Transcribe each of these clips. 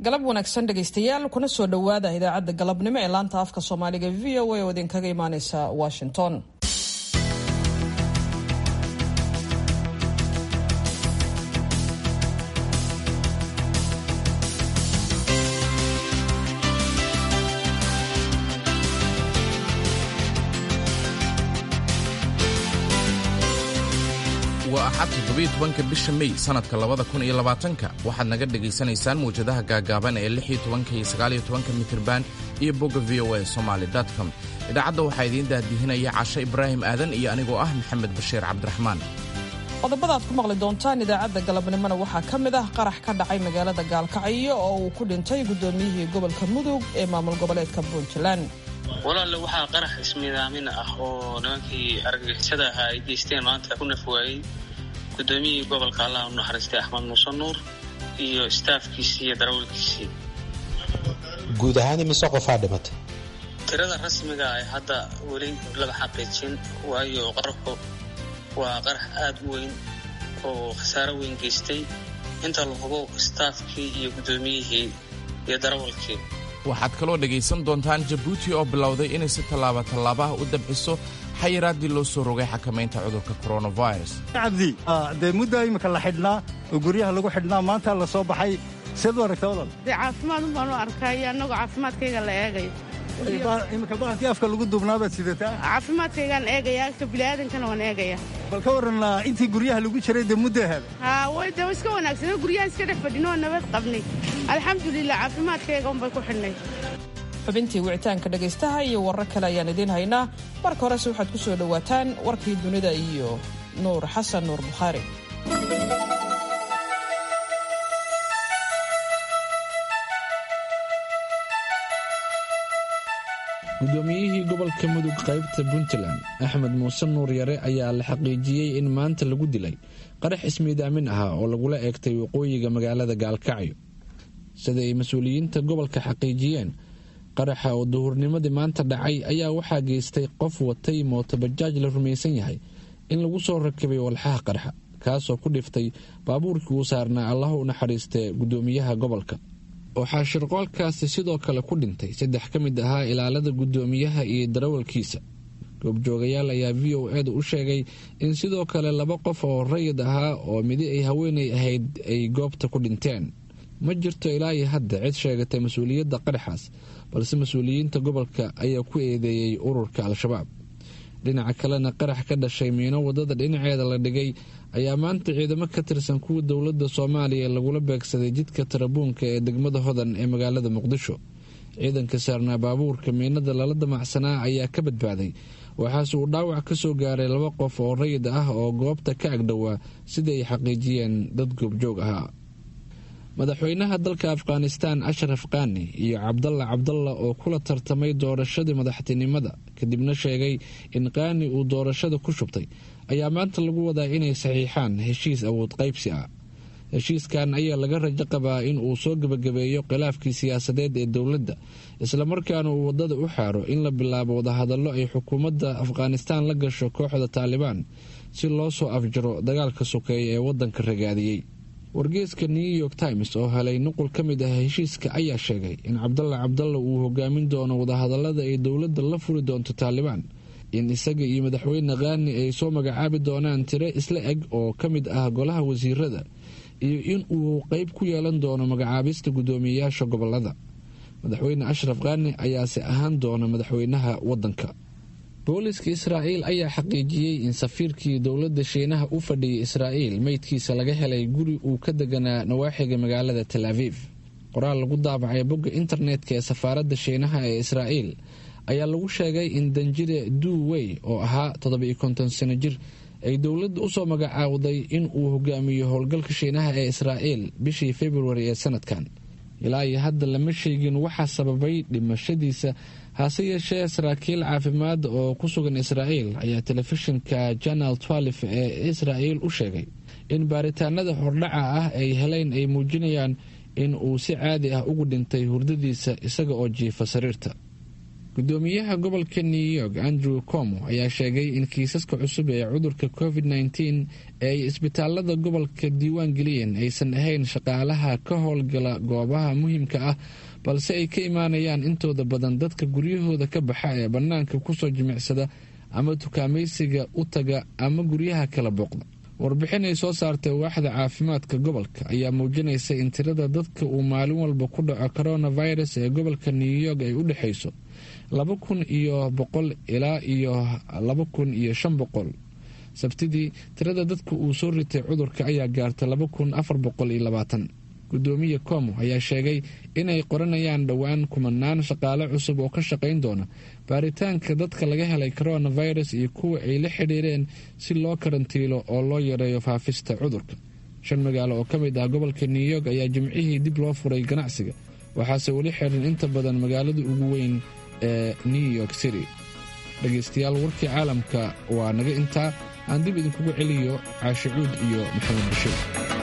galab wanaagsan dhegaystayaal kuna soo dhowaada idaacadda galabnimo ee laanta afka soomaaliga v o a oo idinkaga imaaneysa washington waa axad toddobiyo tobanka bisha mey sannadka labada kun iyo labaatanka waxaad naga dhegaysanaysaan mawjadaha gaagaaban ee lix iyo tobanka iyo sagaaliyo tobanka mitirban iyo bogga v o a somaali com idaacadda waxaa idiin daahdihinaya cashe ibraahim aadan iyo anigoo ah maxamed bashiir cabdiraxmaan qodobada aad ku maqli doontaan idaacadda galabnimona waxaa ka mid ah qarax ka dhacay magaalada gaalkacyo oo uu ku dhintay guddoomiyihii gobolka mudug ee maamul goboleedka puntland walaalle waxaa qarax ismiidaamin ah oo nimankii argagixisada ahaa ay geysteen maanta ku nafwaayey guddoomiyihii gobolka allah u naxariistay axmed muuse nuur iyo staafkiisii iyo darawalkiisii guud ahaan imise qofaa dhimatay tirada rasmiga ay hadda weli laba xaqiijin waayo qaraxu waa qarax aad u weyn oo khasaaro weyn geystay inta la hubo staafkii iyo guddoomiyihii iyo darawalkii waxaad kaloo dhegaysan doontaan jabuuti oo bilowday inay si tallaaba tallaabaha u dabciso xayiraaddii loo soo rogay xakamaynta cudurka coronavirus cabdi dee muddo imika la xidhnaa oo guryaha lagu xidhnaa maanta la soo baxay seed u aragta walal dee caafimaad un baan u arkaya annagoo caafimaadkayga la eegayo imika bahalkii afka lagu duubnaabaad sidataa caafimaadkaygaan eegaya agta bini'aadankana waan eegaya bal ka warran intii guryaha lagu jiray dee muddo hada haa way dee iska wanaagsano guryaha iska dhex fadhino oo nabad qabnay alxamdulilah caafimaadkayga unbay ku xidhnay xubintii wicitaanka dhegaystaha iyo warar kale ayaan idiin haynaa marka horese waxaad ku soo dhowaataan warkii dunida iyo nuur xasan nuur bukhaari guddoomiyihii gobolka mudug qaybta puntland axmed muuse nuur yare ayaa la xaqiijiyey in maanta lagu dilay qarax ismiidaamin ah oo lagula eegtay waqooyiga magaalada gaalkacyo sida ay mas-uuliyiinta gobolka xaqiijiyeen qaraxa oo duhurnimadii maanta dhacay ayaa waxaa geystay qof watay mootobajaaj la rumaysan yahay in lagu soo rakibay walxaha qarxa kaasoo ku dhiftay baabuurkii uu saarnaa allah u naxariistee guddoomiyaha gobolka waxaa shirqoolkaasi sidoo kale ku dhintay saddex ka mid ahaa ilaalada guddoomiyaha iyo darawalkiisa goobjoogayaal ayaa v o eeda u sheegay in sidoo kale laba qof oo rayid ahaa oo midi ay haweenay ahayd ay goobta ku dhinteen ma jirto ilaa iyo hadda cid sheegatay mas-uuliyadda qaraxaas balse mas-uuliyiinta gobolka ayaa ku eedeeyey ururka al-shabaab dhinaca kalena qarax ka dhashay miino waddada dhinaceeda la dhigay ayaa maanta ciidamo ka tirsan kuwa dowladda soomaaliya lagula beegsaday jidka tarabuunka ee degmada hodan ee magaalada muqdisho ciidanka saarnaa baabuurka miinada lala damacsanaa ayaa ka badbaaday waxaase uu dhaawac ka soo gaaray laba qof oo rayid ah oo goobta ka agdhowaa sida ay xaqiijiyeen dad goobjoog ahaa madaxweynaha dalka afghanistaan ashraf kaani iyo cabdalla cabdalla oo kula tartamay doorashadii madaxtinimada kadibna sheegay in kaani uu doorashada ku shubtay ayaa maanta lagu wadaa inay saxiixaan heshiis awood qaybsi ah heshiiskan ayaa laga rajo qabaa in uu soo gebagabeeyo khilaafkii siyaasadeed ee dowladda islamarkaana uu waddada u xaaro in la bilaabo wadahadallo ay xukuumadda afghanistaan la gasho kooxda taalibaan si loo soo afjaro dagaalka sokeeya ee waddanka ragaadiyey wargeeska new york times oo helay nuqul ka mid ah heshiiska ayaa sheegay in cabdalla cabdalla uu hogaamin doono wadahadallada ay dowladda la furi doonto taalibaan in isaga iyo madaxweyne khaani ay soo magacaabi doonaan tiro isla eg oo ka mid ah golaha wasiirada iyo in uu qeyb ku yeelan doono magacaabista guddoomiyeyaasha gobolada madaxweyne ashraf khaani ayaase ahaan doona madaxweynaha waddanka booliska israa'iil ayaa xaqiijiyey in safiirkii dowladda shiinaha u fadhiyay israa'iil meydkiisa laga helay guri uu ka deganaa nawaaxiga magaalada tel aviif qoraal lagu daabacay bogga internetka ee safaaradda shiinaha ee israa'iil ayaa lagu sheegay in danjire duwey oo ahaa toddoba-iyo konton sano jir ay dowladda usoo magacaawday in uu hogaamiyo howlgalka shiinaha ee israa'iil bishii februari ee sanadkan ilaa iyo hadda lama sheegin waxaa sababay dhimashadiisa hase yeeshee saraakiil caafimaad oo ku sugan israa'iil ayaa telefishinka janal twalif ee israa'iil u sheegay in baaritaanada hordhaca ah ay heleen ay muujinayaan in uu si caadi ah ugu dhintay hurdadiisa isaga oo jiifa sariirta gudoomiyaha gobolka new york andrew como ayaa sheegay in kiisaska cusub ee cudurka covid nteen ee ay isbitaalada gobolka diiwaan geliyeen aysan ahayn shaqaalaha ka howlgala goobaha muhiimka ah balse ay ka imaanayaan intooda badan dadka guryahooda ka baxa ee bannaanka kusoo jimicsada ama dukaamaysiga u taga ama guryaha kala booqda warbixin ay soo saartay waaxda caafimaadka gobolka ayaa muujinaysa in tirada dadka uu maalin walba ku dhaco coronavirus ee gobolka new york ay u dhexayso laba kun iyo boqol ilaa iyo laba kun iyo shan boqol sabtidii tirada dadka uu soo ritay cudurka ayaa gaartay laba kun afar boqol iyo labaatan gudoomiye como ayaa sheegay inay qoranayaan dhowaan kumanaan shaqaale cusub oo ka shaqayn doona baaritaanka dadka laga helay coronavirus iyo kuwa ay la xidhiireen si loo karantiilo oo loo yareeyo faafista cudurka shan magaalo oo ka mid ah gobolka new york ayaa jimcihii dib loo furay ganacsiga waxaase weli xiran inta badan magaalada ugu weyn ee new york city dhegaystayaal warkii caalamka waa naga intaa aan dib idinkugu celiyo caashicuud iyo maxamed bashiir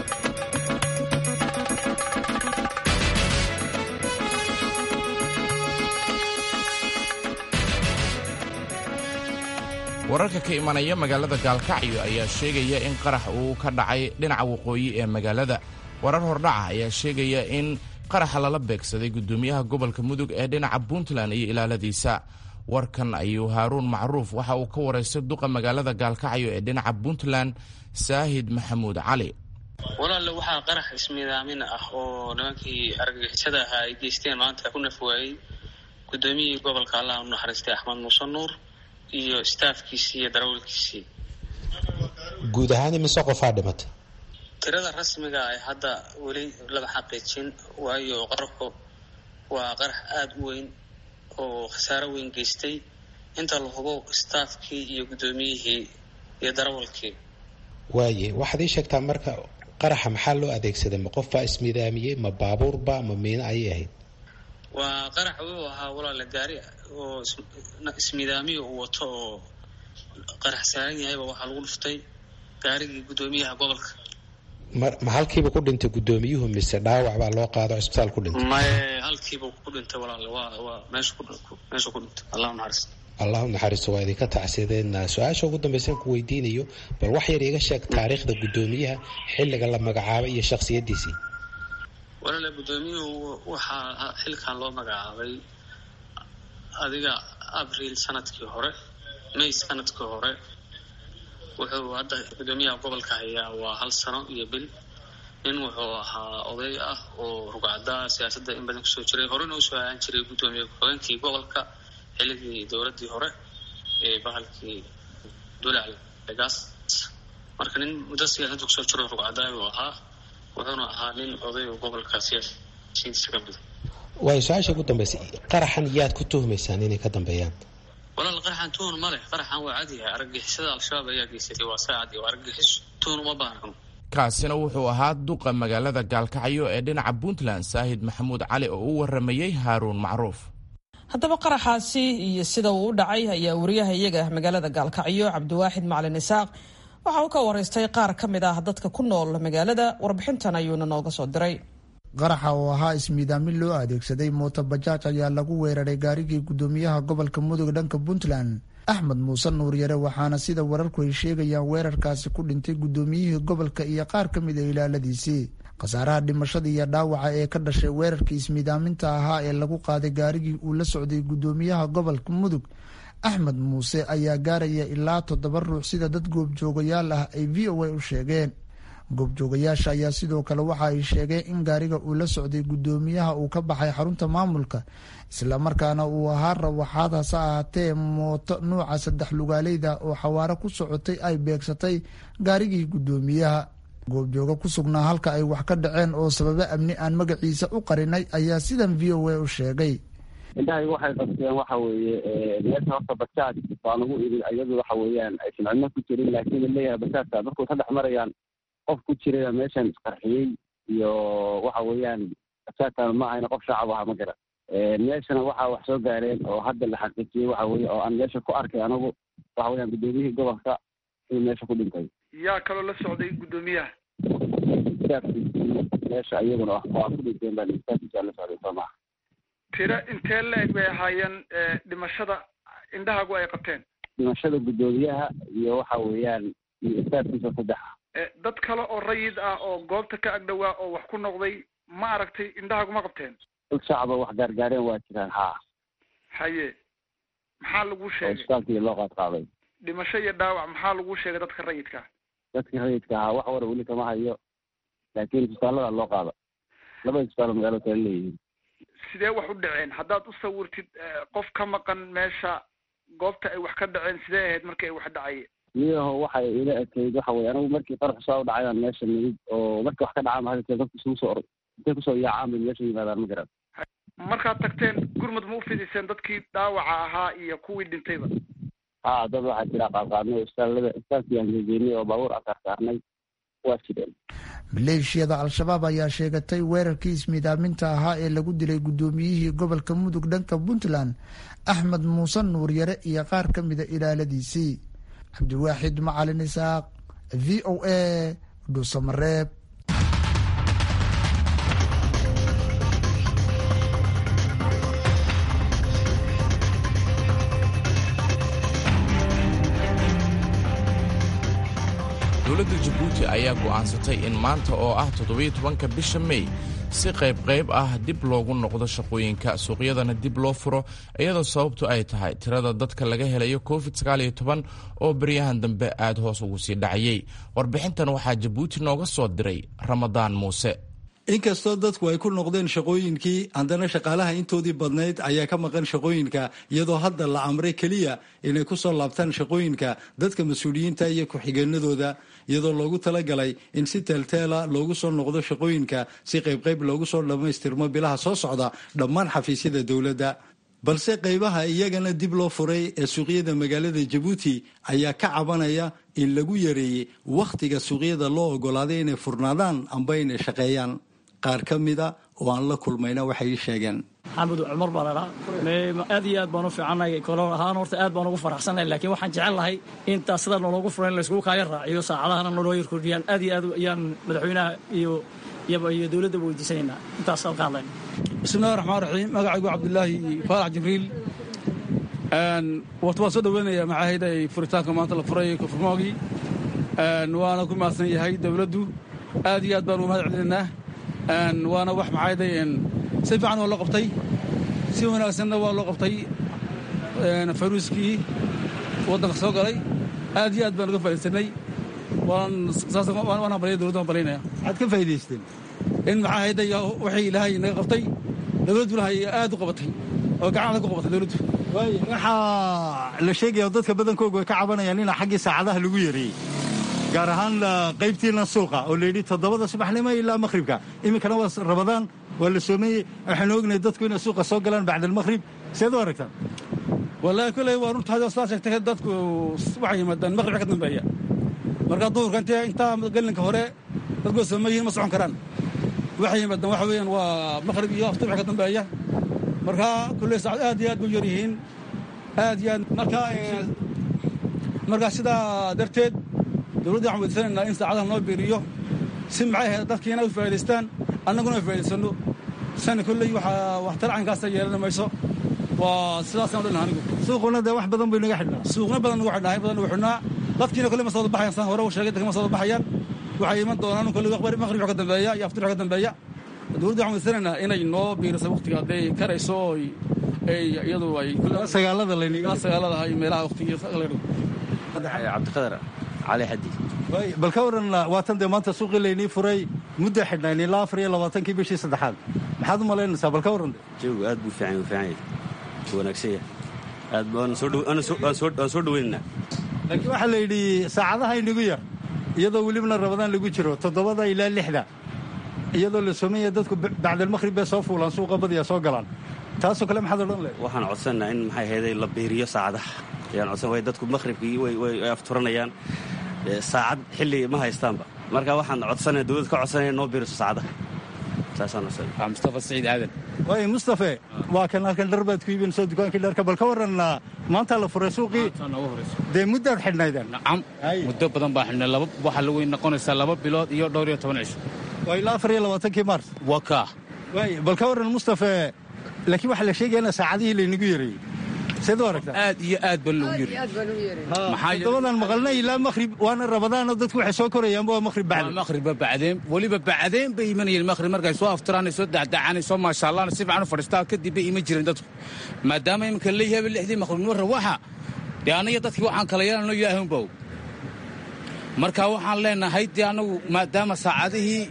wararka ka imanaya magaalada gaalkacyo ayaa sheegaya in qarax uu ka dhacay dhinaca waqooyi ee magaalada warar hordhaca ayaa sheegaya in qaraxa lala beegsaday gudoomiyaha gobolka mudug ee dhinaca puntland iyo ilaaladiisa warkan ayuu haaruun macruuf waxa uu ka waraystay duqa magaalada gaalkacyo ee dhinaca puntland saahid maxamuud cali walaalle waxaa qarax ismidaamin ah oo nimankii argagixisada ahaa ay geysteen maanta ku nafwaayey gudoomiyihii gobolka allah u naxariistay axmed muuse nuur iyo staafkiisii iyo darawalkiisii guud ahaan imise qofaa dhimatay tirada rasmiga ay hadda weli laba xaqiijin waayo qaraxu waa qarax aada u weyn oo khasaaro weyn geystay inta la hubo staafkii iyo guddoomiyihii iyo darawalkii waaye waxaad ii sheegtaa marka qaraxa maxaa loo adeegsaday ma qof baa ismidaamiyey ma baabuurba ma miino ayay ahayd waa qarax wuxuu ahaa walaale gaari oo ismidaamiya uu wato oo qarax saaran yahayba waxaa lagu dhuftay gaarigii guddoomiyaha gobolka ma ma halkiiba ku dhintay guddoomiyuhu mise dhaawac baa loo qaado cisbitaal ku dhintay maye halkiiba ku dhintay walaale waa waa meesha ku meesha ku dhintay allahu naxariis allahu naxariisto waa idinka tacsideedna su-aasha ugu dambaysan ku weydiinayo bal wax yar iga sheeg taariikhda guddoomiyaha xilliga la magacaabay iyo shakhsiyadiisii walaale guddoomiyuhu waxaa xilkan loo magacaabay adiga abriil sanadkii hore may sanadkii hore wuxuu hadda guddoomiyaha gobolka hayaa waa hal sano iyo bil nin wuxuu ahaa oday ah oo rugcada siyaasadda in badan kusoo jiray horena usoo ahaan jiray guddoomiye ku-xigeenkii gobolka xilligii dowladdii hore ee bahalkii dulaclegaas marka nin muddo siyaasadda kusoo jiro rugcada uu ahaa wuxuuna ahaa nin oday oo gobolka siyaasiyiintiisa ka mida waayo su-aasha ugu dambaysa qaraxan yaad ku tuhmaysaan inay ka dambeeyaan walaal qaraxan tuhun ma leh qaraxan waa cadyahay argagixisada al-shabaab ayaa geysatay waa saa cadi argagixis tuhun uma baahno kaasina wuxuu ahaa duqa magaalada gaalkacyo ee dhinaca puntland saahid maxamuud cali oo u waramayey haaruun macruuf haddaba qaraxaasi iyo sida uu u dhacay ayaa wariyaha iyaga magaalada gaalkacyo cabdiwaaxid macalin isaaq waxa uu ka waraystay qaar ka mid ah dadka ku nool magaalada warbixintan ayuuna nooga soo diray qaraxa oo ahaa ismiidaamin loo adeegsaday mooto bajaaj ayaa lagu weeraray gaarigii guddoomiyaha gobolka mudug dhanka puntland axmed muuse nuuryare waxaana sida wararku ay sheegayaan weerarkaasi ku dhintay guddoomiyihii gobolka iyo qaar ka mid a ilaaladiisii khasaaraha dhimashada iyo dhaawaca ee ka dhashay weerarkii ismiidaaminta ahaa ee lagu qaaday gaarigii uu la socday guddoomiyaha gobolka mudug axmed muuse ayaa gaaraya ilaa toddoba ruux sida dad goobjoogayaal ah ay v o a u sheegeen goobjoogayaasha ayaa sidoo kale waxa ay sheegeen in gaariga uu la socday guddoomiyaha uu ka baxay xarunta maamulka islamarkaana uu ahaa rawaxaad hase ahaatee mooto nuuca saddex lugaaleyda oo xawaaro ku socotay ay beegsatay gaarigii guddoomiyaha goobjooga ku sugnaa halka ay wax ka dhaceen oo sababo amni aan magaciisa u qarinay ayaa sidan v o a u sheegay indhahayga waxay qabteen waxa weeye meesha horta bajaaj baa lagu iri iyadu waxa weeyaan aysan cidno ku jirin laakiin laleeyahay bajaajka markuu ka dhex marayaan qof ku jiraya meeshan isqarxiyey iyo waxa weeyaan bajaajkan ma ahayna qof shacab aha ma garan meeshana waxaa wax soo gaareen oo hadda la xaqiijiyey waxa weye oo aan meesha ku arkay anagu waxa weyaan guddoomiyihii gobolka inuu meesha ku dhintay yaa kaloo la socday guddoomiyaha staafkiisii meesha iyaguna waa ku dhinteen baa staafkiisa la socday soo maha tiro intee la-eg bay ahaayeen dhimashada indhahaagu ay qabteen dhimashada guddoomiyaha iyo waxa weeyaan iyo istaafkiisa saddexa dad kale oo rayid ah oo goobta ka agdhowaa oo wax ku noqday ma aragtay indhahaagu ma qabteen dad shacaba wax gaargaareen waa jiraan haa haye maxaa lagu oo sheegay isbitaalkii loo qaad qaaday dhimasho iyo dhaawac maxaa lagu sheegay dadka rayidka dadkii rayidka ahaa wax wara weli kama hayo laakiin isbitaallada loo qaada laba isbitaal magaalada kale leeyihiin sidee wax u dhaceen haddaad u sawirtid qof ka maqan meesha goobta ay wax ka dhaceen sidee ahayd markii ay wax dhacayeen miyaho waxay ila ekayd waxa weye anigu markii qarax saa u dhacayaan meesha nimid oo markii wax ka dhacaan mahadalkee dadku isugu soo or intay kusoo yaacaan bay meesha yimaadaan ma garan markaad tagteen gurmud ma u fidiseen dadkii dhaawaca ahaa iyo kuwii dhintayba haa dad waxaa jira qaadqaadnay oo isbitaallada isbitaalkii aan gegeynay oo baabuur aan saarsaarnay waa jireen maleeshiyada al-shabaab ayaa sheegatay weerarkii ismiidaaminta ahaa ee lagu dilay guddoomiyihii gobolka mudug dhanka puntland axmed muuse nuuryare iyo qaar ka mida ilaaladiisii cabdiwaaxid macalin isaaq v o a dhuusamareeb dowladda jabuuti ayaa go'aansatay in maanta oo ah toddobiyo tobanka bisha mey si qaybqayb ah dib loogu noqdo shaqooyinka suuqyadana dib loo furo iyadoo sababtu ay tahay tirada dadka laga helayo covid oo baryahan dambe aad hoos ugu sii dhacayay warbixintan waxaa jabuuti nooga soo diray ramadaan muuse inkastoo dadku ay ku noqdeen shaqooyinkii haddana shaqaalaha intoodii badnayd ayaa ka maqan shaqooyinka iyadoo hadda la amray keliya inay ku soo laabtaan shaqooyinka dadka mas-uuliyiinta iyo ku-xigeenadooda iyadoo loogu talagalay in si teelteela loogu soo noqdo shaqooyinka si qaybqayb loogu soo dhammaystirmo bilaha soo socda dhammaan xafiisyada dowladda balse qaybaha iyagana dib loo furay ee suuqyada magaalada jabuuti ayaa ka cabanaya in lagu yareeyey wakhtiga suuqyada loo ogolaaday inay furnaadaan amba inay shaqeeyaan qaar ka mida oo aan la kulmayna waxay sheegeen maxamed cumar baa ladhaa aad iyo aad baan u fiicannahay kolo ahaan horta aad baan ugu faraxsannahay laakiin waxaan jecel lahay intaas sida nologu furan in layskugu kaaya raaciyo saacadahana naloo yar kordhiyaan aad iyo aad ayaan madaxweynaha iyo iyo dowladda weydiisanaynaa intaas halka hadlayna bismillahi raxmaan raxiim magacaygu cabdulaahi faarax jibriil wata waan soo dhoweynayaa maxaahayda furitaanka maanta la furay kofurmoogii waana ku mahadsan yahay dowladdu aad iyo aad baan ugu mahad celinaynaa waana wax maxaahayday si fiican waa loo qabtay si wanaagsanna waa loo qabtay fayruuskii waddanka soo galay aad iyo aad baan uga faa'iidsanay waan hambalya dowladda waan balyaynayaa maxaad ka faa'iidaysteen in maxaa hayday wixii ilaahay naga qabtay dowladdu ilahay aad u qabatay oo gacan ku qabatay dowladdu waxaa la sheegaya dadka badankoogu ay ka cabanayaan in xaggii saacadaha lagu yareeyey gaar ahaan qaybtiina suuqa oo layidhi toddobada subaxnimo ilaa makhribka iminkana waa rabadaan waa la soomeeyey waxaanu ognahay dadku inay suuqa soo galaan bacda almakhrib seed u aragtaan wallaahi kolley waa runtaada sidaa sheegtay dadku waxay yimaadaan makhribka ka dambeeya marka duhurka intee intaa gelinka hore dadku waa soomeeyihiin ma socon karaan waxay yimaadaan waxa weeyaan waa makhrib iyo aftur wixii ka dambeeya marka kulley saacad aad iyo aad bay yar yihiin aad iyo aad marka marka sidaa darteed dowladda waxaan weydiisanaynaa in saacadaha noo biiriyo si maxay ahayd dadkiina u faa'idaystaan annaguna u faa'idaysano sani kolley waxaa waxtar caynkaasa yeelan mayso waa sidaasaan odhan anigu suuquna dee wax badan bay naga xidhnaa suuqna badan nagu xidhnaa badan nagu xidhnaa dadkiina kolley ma soo baxayan saan hore u sheegay dadka ma soo baxayaan waxay iman doonaan kolley maqrib ka dambeeya iyo aftir ka dambeeya dowladda waxaan weydiisanaynaa inay noo biiriso waqtiga hadday karayso iyadu ay sagaalada layniga sagaalada iyo meelaha waqtiga cabdiqadar cali xadi bal ka waran waatan dee maanta suuqii laynii furay mudda xidhnayn ilaa afar iyo labaatankii bishii saddexaad maxaad u malaynaysaa bal ka waran jawigu aad buu fiican u fiican yahay wanaagsan yahay aad waan soo dhoweynaynaa laakiin waxaa la yidhi saacadaha inagu yar iyadoo welibna rabadaan lagu jiro toddobada ilaa lixda iyadoo la soomaya dadku bacdalmakhrib bay soo fuulaan suuqa badiya soo galaan taasoo kale maxaad odhan lehed waxaan codsannaa in maxay hayday la biiriyo saacadaha ayaan codsan way dadku makhribkii way afturanayaan saacad xilli ma haystaanba marka waxaan codsanaya dowladda ka codsanaya noo biiriso saacadaha saasaan codsanaya mustafa saciid aadan waay mustafe waa kan halkan dhar baad ku iibinayso dukaankii dharka bal ka waran maanta la furay suuqii dee muddaad xidhnaydeen nacam muddo badan baa xidhnay laba waxaa lagu noqonaysaa laba bilood iyo dhowr iyo toban cisho waa ilaa afar iyo labaatankii maars waa kaa waay bal ka waran mustafe laakiin waxaa la sheegaya in saacadihii laynagu yareeyey seed u aragtaa aad iyo aad baa loogu yareeyey toddobadan maqalnay ilaa maqhrib waana rabadaanoo dadku waxay soo korayaanba waa maqhrib bacdi maqhribba bacdeen weliba bacdeen bay imanayeen maqhrib markay soo aftiraan soo dacdacaan soo maashaallaan si fiican u fadhiistaa kadib bay iman jireen dadku maadaama iminka leeyahay lixdii maqhribnimo rawaxa dee aniga dadkii waxaan kala yeelanno ilaahay unba og marka waxaan leenahay dee annagu maadaama saacadihii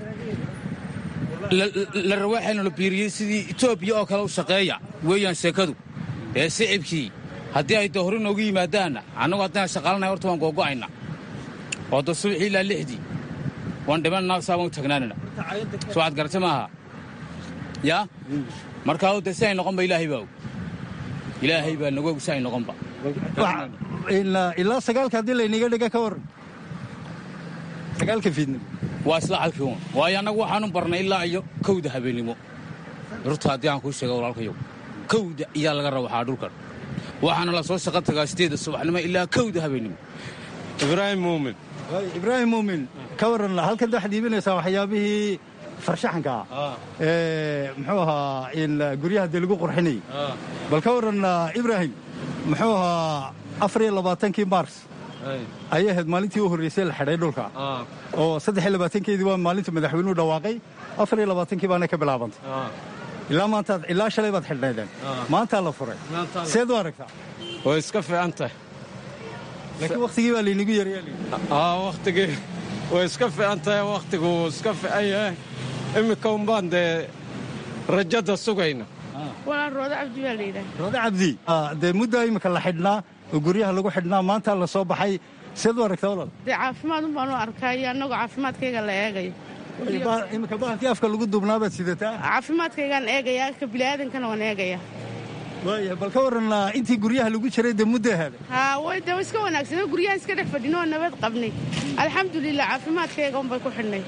la rawaaxayna la biiriyey sidii etoobiya oo kale u shaqeeya weeyaan sheekadu ee sicibkii haddii ay dee hore noogu yimaadaanna annagu haddaan shaqaalanahay horta waan googo'ayna oo da subaxii ilaa lixdii waan dhimanna saa waan u tagnaanina soo waxaad garata maaha yaa markaa de si ay noqonba ilaahay baa og ilaahay baa nagu og si ay noqonba ilaa sagaalka haddii laynaga dhiga ka waran sagaalka fiidnimo waa isla halkii un waayo annagu waxaanu barnay ilaa iyo kowda habeennimo rurta haddii aan kuu sheega walaalkayow kowda iyaa laga rawaxaa dhulkan waxaana la soo shaqo tagaa sideedda subaxnimo ilaa kowda habeennimo ibraahim muumin ibraahim muumin ka waran halkan waxaad iibinaysaa waxyaabihii farshaxanka ah ee muxuu ahaa in guryaha dee lagu qurxinayay bal ka waran ibraahim muxuu ahaa afar iyo labaatankii mars ayay ahayd maalintii u horreysay la xidhay dhulka oo saddex iyo labaatankeedii waa maalinta madaxweynuhu dhawaaqay afar iyo labaatankii baana ka bilaabantay ilaa maantaad ilaa shalay baad xidhnaydeen maantaa la furay seed u aragtaa way iska fiican tahay laakiin wakhtigii baa laynagu yaryaa wakhtigii way iska fiican tahay wakhtigu wuu iska fiican yahay iminka unbaan dee rajada sugayna walaan roodo cabdi baa layidhaha roode cabdi dee muddaa imika la xidhnaa oo guryaha lagu xidhnaa maantaa la soo baxay seed u aragtaa walaal dee caafimaad un baanu arkaa iyo annagoo caafimaadkayga la eegayo imika bahalkii afka lagu duubnaabaad sidataa caafimaadkaygaan eegaya ka bini'aadankana waan eegaya waaya bal ka waran intii guryaha lagu jiray dee muddo ahaada haa way dee iska wanaagsanoo guryaha iska dhex fadhin oo nabad qabnay alxamdulilah caafimaadkayga unbay ku xidhnay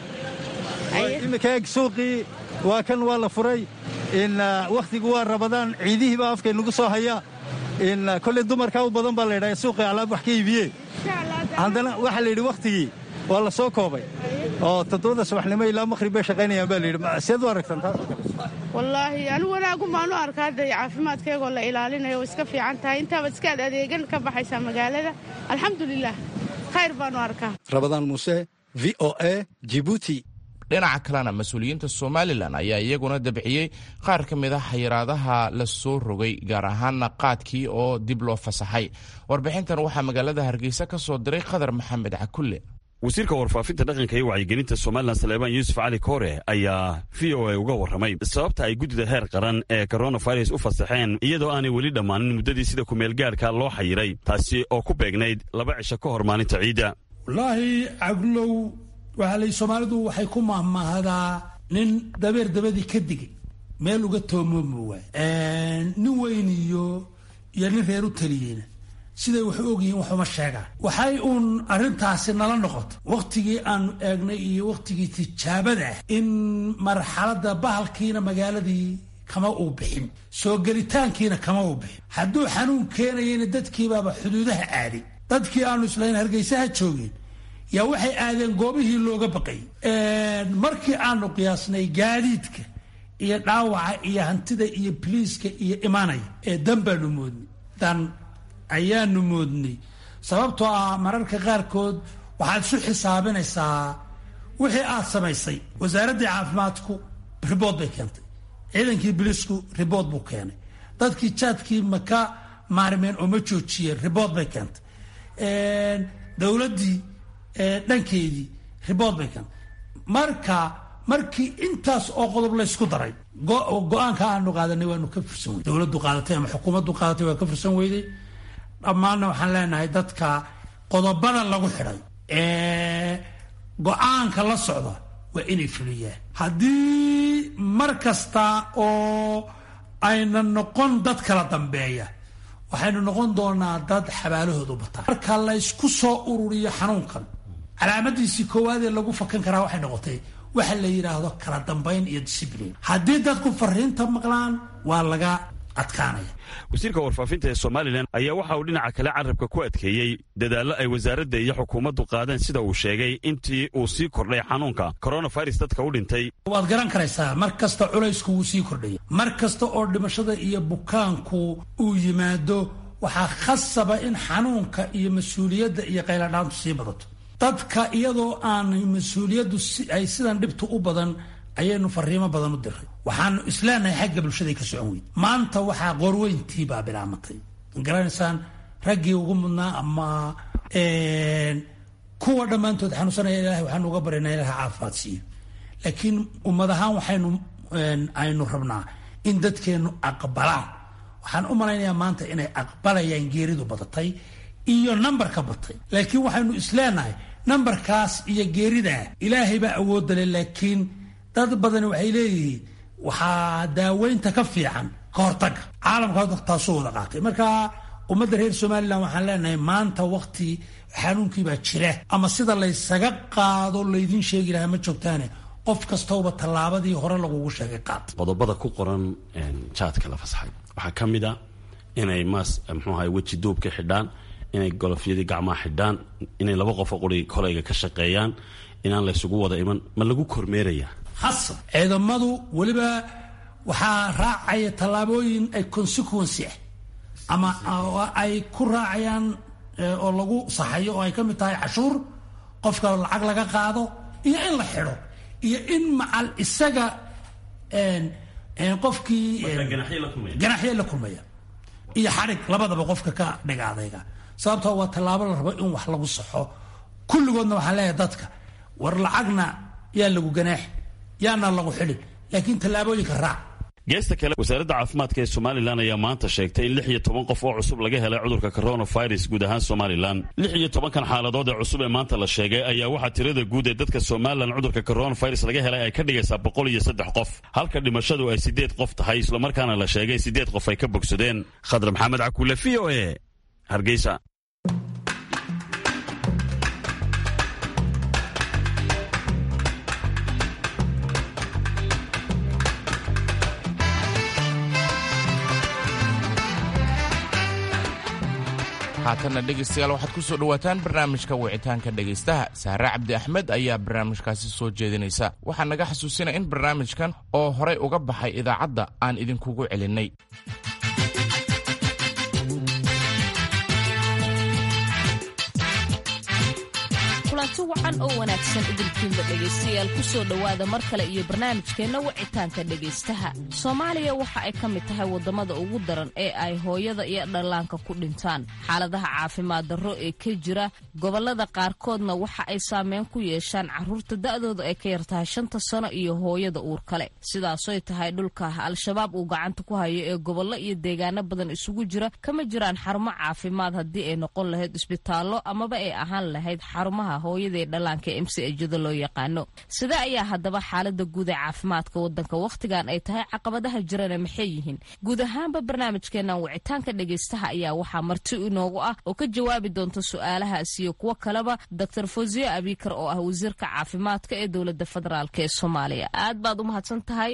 imika eeg suuqii waa kan waa la furay in wakhtigu waa rabadaan ciidihii baa afkay nagu soo haya in kolley dumarkaa u badan baa la yidhaha suuqii alaab wax ka iibiyeen haddana waxaa la yidhi wakhtigii waa la soo koobay oo toddobada subaxnimo ilaa maqhrib bay shaqaynayaan baa la yidhi seed u aragtan taasoo kale wallaahi anigu wanaagun baanu arkaa dee caafimaadkaygoo la ilaalinayo way iska fiican tahay intaabaad iskaad adeegan ka baxaysaa magaalada alxamdulilah khayr baanu arkaa rabadaan muuse v o a jibuuti dhinaca kalena mas-uuliyiinta somalilan ayaa iyaguna dabciyey qaar ka mid a xayiraadaha la soo rogay gaar ahaana qaadkii oo dib loo fasaxay warbixintan waxaa magaalada hargeysa ka soo diray khadar maxamed cakulle wasiirka warfaafinta dhaqanka iyo wacyigelinta somalilan saleebaan yuusuf cali koore ayaa v o a uga warramay sababta ay guddida heer qaran ee koronavirus u fasaxeen iyadoo aanay weli dhammaanin muddadii sida kumeelgaarka loo xayiray taasi oo ku beegnayd laba cisho ka hor maalinta ciidda wallaahi cablow waxaa lay soomaalidu waxay ku mahmahdaa nin dabeer dabadii ka digay meel uga toomoomi waay nin weyn iyo iyo nin reer u taliyeyna siday wax u ogyihiin waxuma sheegaan waxay uun arrintaasi nala noqoto wakhtigii aanu eegnay iyo wakhtigii tijaabada ah in marxaladda bahalkiina magaaladii kama uu bixin soo gelitaankiina kama uu bixin hadduu xanuun keenayana dadkiibaaba xuduudaha aaday dadkii aanu islayn hargeysaha joogeen yaa waxay aadeen goobihii looga baqay markii aanu qiyaasnay gaadiidka iyo dhaawaca iyo hantida iyo biliiska iyo imaanaya ee dan baanu moodnay dan ayaanu moodnay sababtoo ah mararka qaarkood waxaad isu xisaabinaysaa wixii aad samaysay wasaaraddii caafimaadku ribood bay keentay ciidankii biliisku ribood buu keenay dadkii jaadkii maka maarmeen oo ma joojiyeen ribood bay keentay dowladdii dhankeedii ribood bay keentay marka markii intaas oo qodob laysku daray go-aanka aanu qaadanay waanu ka fursan weyday dowladdu qaadatay ama xukuumaddu qaadatay waa ka fursan weyday dhammaanna waxaan leenahay dadka qodobada lagu xidhay ee go-aanka la socda waa inay fuliyaan haddii mar kasta oo ayna noqon dad kala dambeeya waxaynu noqon doonaa dad xabaalahoodu bataa marka laysku soo ururiyo xanuunkan calaamadiisii koowaad ee lagu fakan karaa waxay noqotay waxa la yidhaahdo kala dambayn iyo discibliin haddii dadku fariinta maqlaan waa laga adkaanaya wasiirka warfaafinta ee somalilan ayaa waxa uu dhinaca kale carabka ku adkeeyey dadaallo ay wasaaradda iyo xukuumaddu qaadeen sida uu sheegay intii uu sii kordhay xanuunka coronavirus dadka u dhintay waad garan karaysaa mar kasta culaysku wuu sii kordhaya mar kasta oo dhimashada iyo bukaanku uu yimaado waxaa khasaba in xanuunka iyo mas-uuliyadda iyo qayladhaantu sii badato dadka iyadoo aanay mas-uuliyaddu ay sidan dhibtu u badan ayaynu fariimo badan u diray waxaanu isleenahay xagga bulshaday ka socon weyn maanta waxaa qoorweyntii baa bilaamatay garanaysaan raggii ugu mudnaa ama kuwa dhammaantood xanuunsanaya ilahay waxaanu uga baryanaa ilaha caafimaad siiyo laakiin ummad ahaan waxaynu aynu rabnaa in dadkeennu aqbalaan waxaan u malaynayaa maanta inay aqbalayaan geeridu badatay iyo nambarka batay laakiin waxaynu isleenahay nambarkaas iyo geeridaa ilaahay baa awoodda leh laakiin dad badani waxay leeyihiin waxaa daaweynta ka fiican ka hortaga caalamka hadda taasuu wada qaatay marka ummadda reer somalilan waxaan leenahay maanta wakti xanuunkii baa jira ama sida laysaga qaado laydin sheegi lahaa ma joogtaane qof kastauba tallaabadii hore lagugu sheegay qaad qodobada ku qoran jaadka la fasaxay waxaa ka mid a inay maas mxuu ahay weji duubka xidhaan inay golofyadii gacmaha xidhaan inay laba qofo quri kolayga ka shaqeeyaan inaan laysugu wada iman ma lagu kormeeraya hasan ciidamadu weliba waxaa raacaya tallaabooyin ay consequency ah ama ay ku raacayaan oo lagu saxayo oo ay ka mid tahay cashuur qofka lacag laga qaado iyo in la xidho iyo in macal isaga qofkii ganaxyo la kulmaya iyo xadhig labadaba qofka ka dhiga adayga sababtoo waa tallaabo la rabo in wax lagu saxo kulligoodna waxaan leeyahay dadka war lacagna yaa lagu ganaax yaana lagu xidhin laakiin tallaabooyinka raac geesta kale wasaaradda caafimaadka ee somalilan ayaa maanta sheegtay in lix iyo toban qof oo cusub laga helay cudurka coronavirus guud ahaan somalilan lix iyo tobankan xaaladood ee cusub ee maanta la sheegay ayaa waxaa tirada guud ee dadka somalilan cudurka coronavirus laga helay ay ka dhigaysaa boqol iyo saddex qof halka dhimashadu ay siddeed qof tahay islamarkaana la sheegay siddeed qof ay ka bogsadeen khadar maxamed cakuule v o e hargeysa haatanna dhegaystayaal waxaad ku soo dhowaataan barnaamijka wicitaanka dhegaystaha sahre cabdi axmed ayaa barnaamijkaasi soo jeedinaysa waxaa naga xasuusinaya in barnaamijkan oo horay uga baxay idaacadda aan idinkugu celinnay kulanti wacan oo wanaagsan idinkiinba dhegaystayaal ku soo dhowaada mar kale iyo barnaamijkeenna wicitaanka dhegaystaha soomaaliya waxa ay ka mid tahay waddamada ugu daran ee ay hooyada iyo dhallaanka ku dhintaan xaaladaha caafimaad darro ee ka jira gobollada qaarkoodna waxa ay saameyn ku yeeshaan carruurta da'dooda ay ka yar tahay shanta sano iyo hooyada uur kale sidaasoy tahay dhulka al-shabaab uu gacanta ku hayo ee gobollo iyo deegaano badan isugu jira kama jiraan xarumo caafimaad haddii ay noqon lahayd isbitaallo amaba ay ahaan lahayd xarumaha hooyadaee dhallaanka m c ejada loo yaqaano sida ayaa haddaba xaalada guud ee caafimaadka wadanka wakhtigan ay tahay caqabadaha jirana maxay yihiin guud ahaanba barnaamijkeenan wicitaanka dhegaystaha ayaa waxaa marti inoogu ah oo ka jawaabi doonta su-aalahaas iyo kuwo kaleba doctor fosiyo abikar oo ah wasiirka caafimaadka ee dowlada federaalk ee soomaaliya aad baad u mahadsan tahay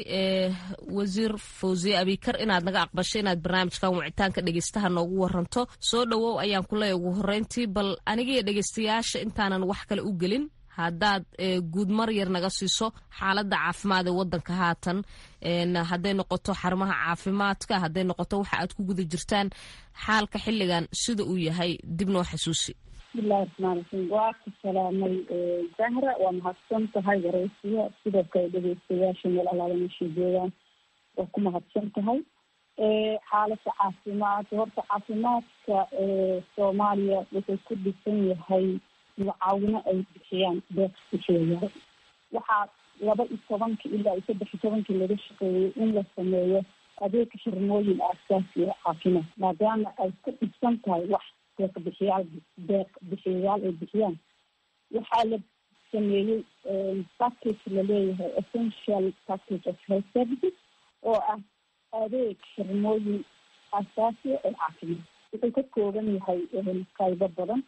wasiir fosiyo abikar inaad naga aqbasho inaad barnaamijkan wicitaanka dhegaystaha noogu waranto soo dhowow ayaan kuleeya ugu horeyntii bal anigiyo dhegaystayaasha intaanan wax kale u gelin haddaad guud mar yar naga siiso xaaladda caafimaad ee wadanka haatan hadday noqoto xarumaha caafimaadka hadday noqoto waxa aad ku guda jirtaan xaalka xilligan sida uu yahay dib noo xasuusi bismillahi raxmaan raxiim waa ku salaamay zahra waa mahadsan tahay wareysiya sidoo kale dhegeystayaasha meel alaala meeshay joogaan waa ku mahadsan tahay xaaladda caafimaad horta caafimaadka soomaaliya wuxuu ku dhisan yahay mucaawino ay bixiyaan deeq bixiyayaal waxaa laba iyo tobankii ilaa iyo saddex iyo tobankii laga shaqeeyey in la sameeyo adeeg xirmooyin aasaasi oo caafimaad maadaama ay ku dhibsan tahay wax deeq bixiyaal deeq bixiyayaal ay bixiyaan waxaa la sameeyey package laleeyahay essential package of health services oo ah adeeg xirmooyin aasaasiya ee caafimaad wuxuu ka kooban yahay qaybo badan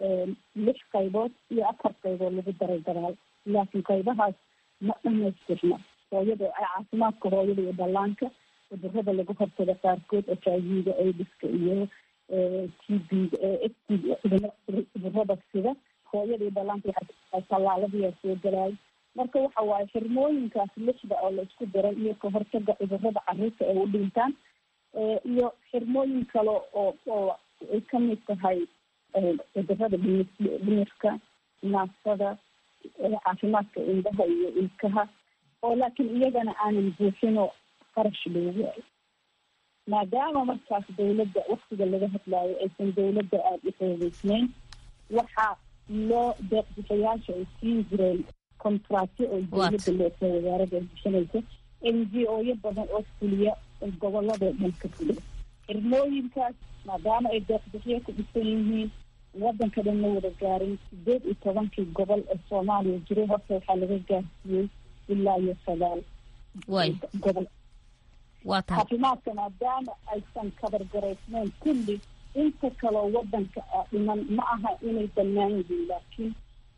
lix qaybood iyo afar qaybood lagu daray daraal laakiin qaybahaas ma dhamaystirna hooyada caafimaadka hooyada iyo dhallaanka cudurada lagu hortaga qaarkood h i v-ga aidiska iyo t b-ga s t cudurada sida hooyadii dhalaanka tallaaladiyaa soo galaayo marka waxa waaye xirmooyinkaas lixda oo la isku diray iyo ka hortaga cudurada caruurta ay u dhintaan iyo xirmooyin kale oo oo ay kamid tahay cudurada dhimirka naafsada caafimaadka indhaha iyo ilkaha oo laakiin iyagana aanan buuxinoo qarash loogu waayo maadaama markaas dawladda waktiga laga hadlaayo aysan dawladda aada u xoogeysneyn waxaa loo deeqbixiyaasha ay siin jireen contractyo oo dawladda leesa wasaarada ay bixinaysa n g o yo badan oo fuliya gobolladoo dhan ka fuliya xirmooyinkaas maadaama ay deeqbixiyo ku dhisan yihiin wadanka dhan ma wada gaarin sideed iyo tobankii gobol ee soomaaliya jiray horta waxaa laga gaarsiiyey ilaa iyo sagaal gobol caafimaadka maadaama aysan kabargaraysneyn kulli inta kaloo wadanka dhiman ma aha inay banaan yihiin laakiin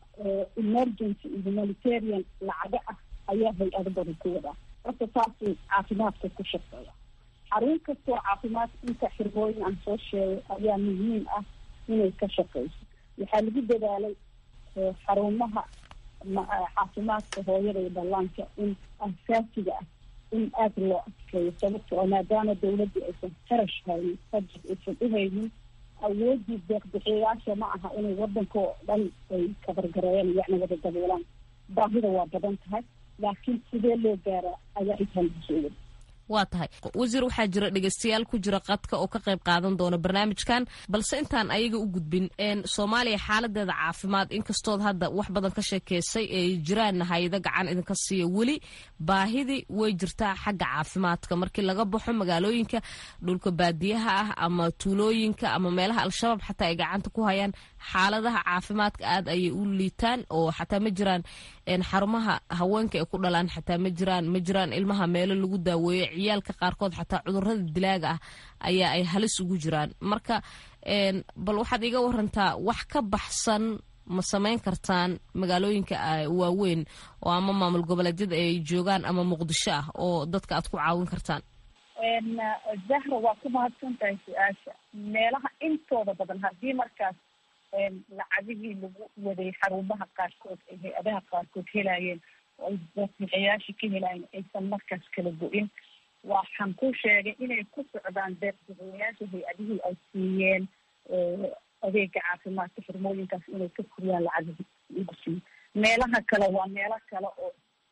emergency iyo humanitarian lacaga ah ayaa hay-ado badan ku wadaa horta saasuu caafimaadka ku shaqeeya xarun kastoo caafimaad inta xirmooyin aan soo sheegay ayaa muhiim ah inay ka shaqeyso waxaa lagu dadaalay xarumaha caafimaadka hooyada iyo dhallaanka in asaasiga ah in aada loo adkeeyo sababta oo maadaama dawladda aysan qarash haynin budget aysan u haynin awoodii deeqbixiyayaasha ma aha inay wadanka oo dhan ay kabargareeyaan yacni wada daboolaan baahida waa badan tahay laakiin sidee loo gaaraa ayaa intaan kusoo wada waa tahay wasiir waxaa jira dhegeystayaal ku jira qadka oo ka qayb qaadan doona barnaamijkan balse intaan ayaga u gudbin soomaaliya xaaladeeda caafimaad inkastood hadda wax badan ka sheekeysay ay jiraan hay-ado gacan idinka siiya weli baahidii way jirtaa xagga caafimaadka markii laga baxo magaalooyinka dhulka baadiyaha ah ama tuulooyinka ama meelaha al-shabaab xataa ay gacanta ku hayaan xaaladaha caafimaadka aada ayay u liitaan oo xataa ma jiraan xarumaha haweenka ay ku dhalaan xataa ma jiraan ma jiraan ilmaha meelo lagu daaweeyo ciyaalka qaarkood xataa cudurada dilaaga ah ayaa ay halis ugu jiraan marka bal waxaad iga warantaa wax ka baxsan ma samayn kartaan magaalooyinka waaweyn oo ama maamul goboleedyada ay joogaan ama muqdisho ah oo dadka aad ku caawin kartaan zahra waa ku mahadsan tahay su-aasha meelaha intooda badan haddii markaas lacagihii lagu waday xarumaha qaarkood ay hay-adaha qaarkood helayeen oo ay deeqbixiyaasha ka helayen aysan markaas kala go-in waxaan ku sheegay inay ku socdaan deeqbixiyayaasha hay-adihii ay siiyeen adeega caafimaadka xirmooyinkaas inay ka furiyaan lacagihii lagu siiyo meelaha kale waa meelo kale oo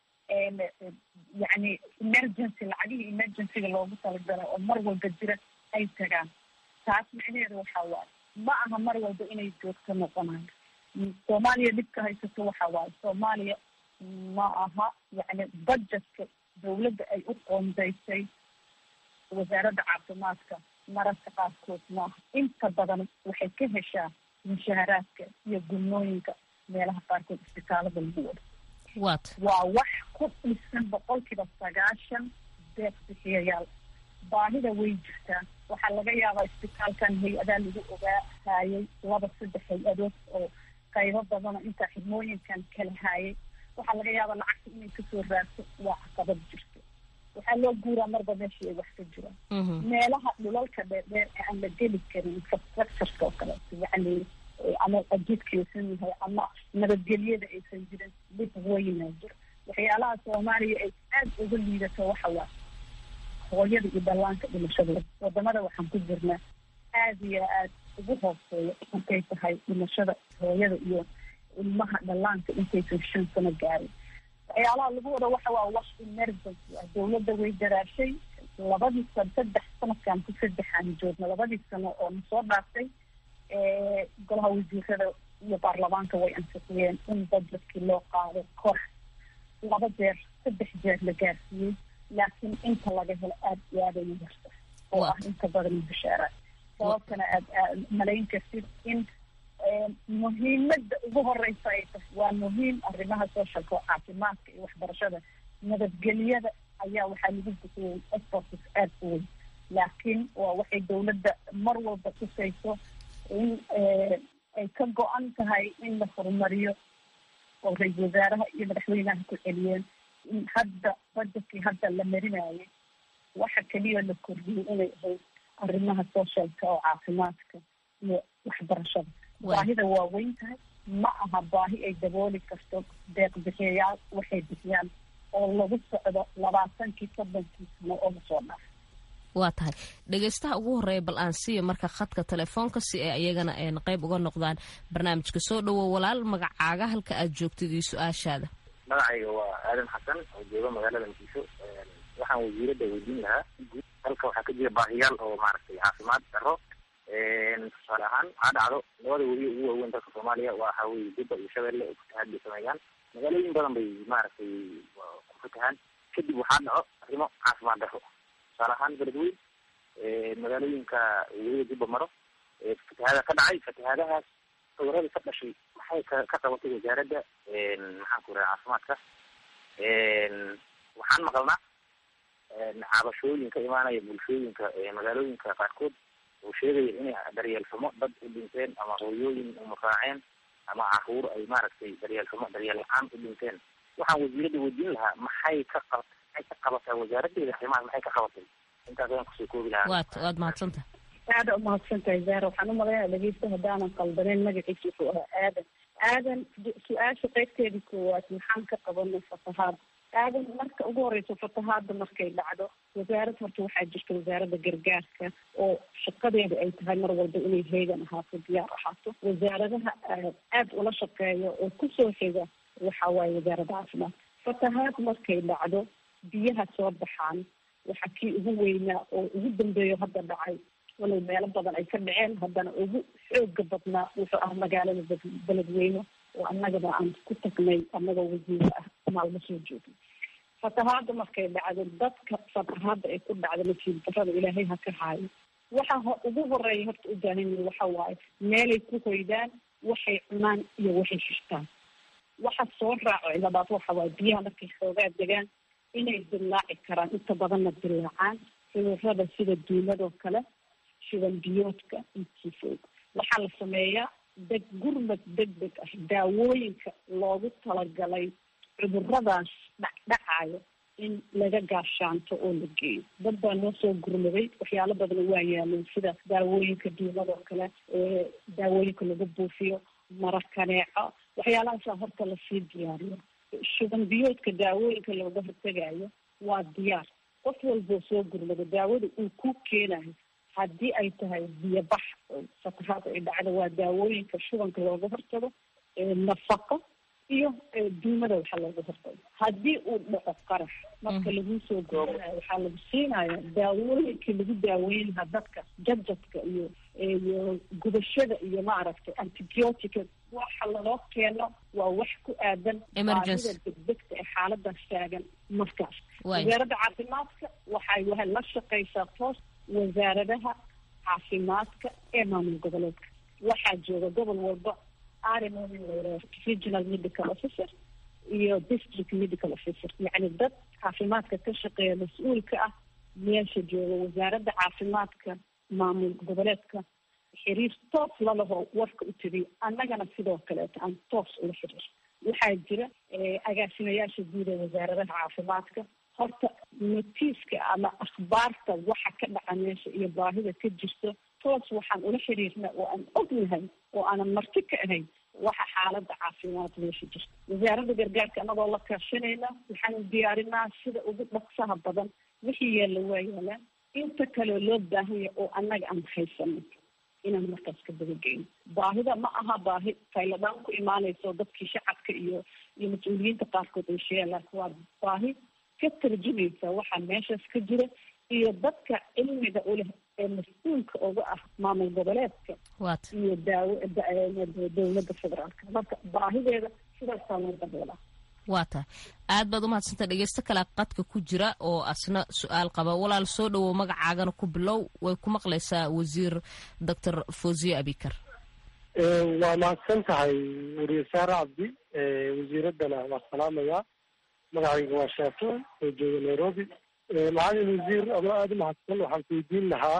yacni emergency lacagihii emergencyga loogu talagalay oo mar walba jira ay tagaan taas micnaheedu waxaa waaye ma aha mar walba inay joogto noqonayo soomaaliya dhibka haysato waxa waaye soomaaliya ma aha yacni budgetka dawladda ay u qoondaysay wasaaradda caafimaadka mararka qaarkood maaha inta badan waxay ka heshaa mushaharaadka iyo gulmooyinka meelaha qaarkood isbitaalada lagu wado wat waa wax ku dhisan boqolkiiba sagaashan deeq bixiyayaal baahida way jirtaa waxaa laga yaabaa isbitaalkan hay-adaa lagu ogaa haayay laba saddex hay-adood oo qaybo badana intaa xidmooyinkan kala haayay waxaa laga yaabaa lacagta inay kasoo raadso waa caqabad jirto waxaa loo guuraa marba meeshii ay wax ka jiraan meelaha dhulalka dheerdheer ee aan la geli karin infrastructureka oo kaleeto yacni ama ajidkaysan yahay ama nabadgelyada aysan jirin dhib weynaa jiro waxyaalaha soomaaliya ay aada uga liidato waxa waa hooyada iyo dhallaanka dhimashadooda wadamada waxaan ku jirnaa aada iyo aada ugu hooseeya markay tahay dhimashada hooyada iyo ilmaha dhallaanka intaysan shan sano gaarin waxyaalaha lagu wada waxa waa wax emergency ah dawladda way daraashay labadii sano saddex sanadkan ku saddexaan joogna labadii sano oo na soo dhaaftay golaha wasiirada iyo baarlamaanka way ansixiyeen in budgetkii loo qaado kor laba jeer saddex jeer la gaarsiiyey laakiin inta laga helo aada iyo aada ay yarta oo ah inta badan bishaaraad sababtana aad malayn kartid in muhiimada ugu horeysa ay tahay waa muhiim arrimaha socialka oo caafimaadka iyo waxbarashada nabadgelyada ayaa waxaa lagu bixiyey exports aada u weyn laakiin waa waxay dawladda mar walba tusayso in ay ka go-an tahay in la horumariyo oo ra-isul wasaaraha iyo madaxweynaha ku celiyeen in hadda budgetkii hadda la marinayay waxa keliya la kordhiyey inay ahayd arrimaha socialka oo caafimaadka iyo waxbarashada baahida waa weyn tahay ma aha baahi ay dabooli karto deeq bixiyayaal waxay bixiyaan oo lagu socdo labaatankii soddonkii sano oo lasoo dhaaf waa tahay dhegaystaha ugu horeeya bal aan siiya marka khadka telefoonka si ay iyagana qayb uga noqdaan barnaamijka soo dhowow walaal magacaaga halka aad joogtid iyo su-aashaada magacayga waa aadan xasan oo jooga magaalada muqdisho waxaan wasiiradda weydiin lahaa halka waxaa ka jira baahiyaal oo maaragtay caafimaad daro tusaale ahaan waxaa dhacdo labada webi ugu waaweyn dalka soomaaliya waxa weye jubba iyo shabeelle oo fatahaad bay sameeyaan magaalooyin badan bay maaragtay ku fatahaan kadib waxaa dhaco arrimo caafimaad daro tusaale ahaan beledweyn magaalooyinka weliba jubba maro fatahaada ka dhacay fatahaadahaas cudurada ka dhashay maxay ka ka qabatay wasaaradda maxaan ku raha caafimaadka waxaan maqalnaa cabashooyin ka imaanaya bulshooyinka magaalooyinka qaarkood oo sheegaya inay daryeelxumo dad u dhinteen ama hooyooyin umaraaceen ama caruur ay maaragtay daryeelxumo daryeel la-aan u dhinteen waxaan wasiiradda weydiin lahaa maxay ka qab maxay ka qabataa wasaaraddeeda arrimahaas maxay ka qabatay intaas ayaan kusoo koobi lahaa waad waad mahadsantaha aada umahadsan tahay zara waxaan umalaynaya dhegeysta haddaanan qaldaneyn magaciisa wuxuu ahaa aadan aadan su-aasha qaybteedii koowaad maxaan ka qabanay fatahaada aadan marka ugu horeyso fatahaada markay dhacdo wasaarad horta waxaa jirta wasaaradda gargaarka oo shaqadeeda ay tahay mar walba inay heegan ahaato diyaar ahaato wasaaradaha aada ula shaqeeya oo kusoo xiga waxa waaye wasaaradda caafimaad fatahaad markay dhacdo biyaha soo baxaan waxa kii ugu weynaa oo ugu dambeeyo hadda dhacay walow meelo badan ay ka dhaceen haddana ugu xooga badnaa wuxuu ah magaalada beledweyne oo annagaba aan ku tagnay annagoo wasiiro ah maalmo soo joogay fatahaada markay dhacdo dadka fatahaada ay ku dhacdo nasiib darada ilaahay ha ka haayo waxa ugu horeeya horta u baahan yihin waxa waaye meelay ku hoydaan waxay cunaan iyo waxay shirtaan waxa soo raaco cilabaad waxa waaye biyaha markay xoogaa degaan inay dillaaci karaan inta badanna dillaacaan cudurada sida duuladoo kale shidan biyoodka intiifoog waxaa la sameeyaa deg gurmad deg deg ah daawooyinka loogu talagalay cuduradaas dhacdhacayo in laga gaashaanto oo la geeyo dad baa noo soo gurmaday waxyaalo badana waa yaaleen sida daawooyinka duuladoo kale daawooyinka lagu buufiyo mara kaneeco waxyaalahaasa horta lasii diyaariyo shuban biyoodka daawooyinka looga hortegayo waa diyaar qof walboo soo gurmado daawada uu ku keenayo haddii ay tahay biyobax fatahaada ay dhacdo waa daawooyinka shubanka looga hortago nafaqo iyo duumada waxa looga hortago haddii uu dhaco qarax marka lagu soo gurmanayo waxaa lagu siinaya daawooyinka lagu daaweyn lahaa dadka jadjadka iyo iyo gubashada iyo maaragtay antibiotica waxa laloo keeno waa wax ku aadan baahida degdegta ee xaaladaas taagan markaas wasaaradda caafimaadka waxay wahay la shaqeysaa toos wasaaradaha caafimaadka ee maamul goboleedka waxaa jooga gobol walba arimomin layraa regional medical officer iyo district medical officer yacni dad caafimaadka ka shaqeeya mas-uulka ah meesha jooga wasaaradda caafimaadka maamul goboleedka xiriir toos lalaho warka u tiriyo annagana sidoo kaleeto aan toos ula xiriir waxaa jira agaasimayaasha guud ee wasaaradaha caafimaadka horta notiiska ama akhbaarta waxa ka dhaca meesha iyo baahida ka jirto toos waxaan ula xiriirna oo aan ognahay oo aanan marti ka ahayn waxa xaalada caafimaad meesha jirta wasaaradda gargaarka anagoo la kaashanayna waxaanu diyaarinaa sida ugu dhaqsaha badan wixii yaalla waa yaalaan inta kaleo loo baahanya oo annaga aan haysano inaan markaas ka dabageyno baahida ma aha baahi tayladaan ku imaanayso dadkii shacabka iyo iyo mas-uuliyiinta qaarkood ay sheegaan laakiin waa baahi ka tarjumaysa waxaa meeshaas ka jira iyo dadka cilmiga u leh ee mas-uulka uga ah maamul goboleedka iyo daawo dowladda federaalka marka baahideeda sidaasaa loo daboolaa waa tahay aad baad umahadsanta dhegeysto kale qadka ku jira oo asna su-aal qaba walaal soo dhowow magacaagana ku bilow way ku maqlaysaa wasiir doctor fosiye abikar waa mahadsan tahay wariye saare cabdi wasiiraddana waa salaamayaa magacayga waa shaafici oo jooga nairobi macalin wasiir adoo aada u mahadsan waxaan ku weydiin lahaa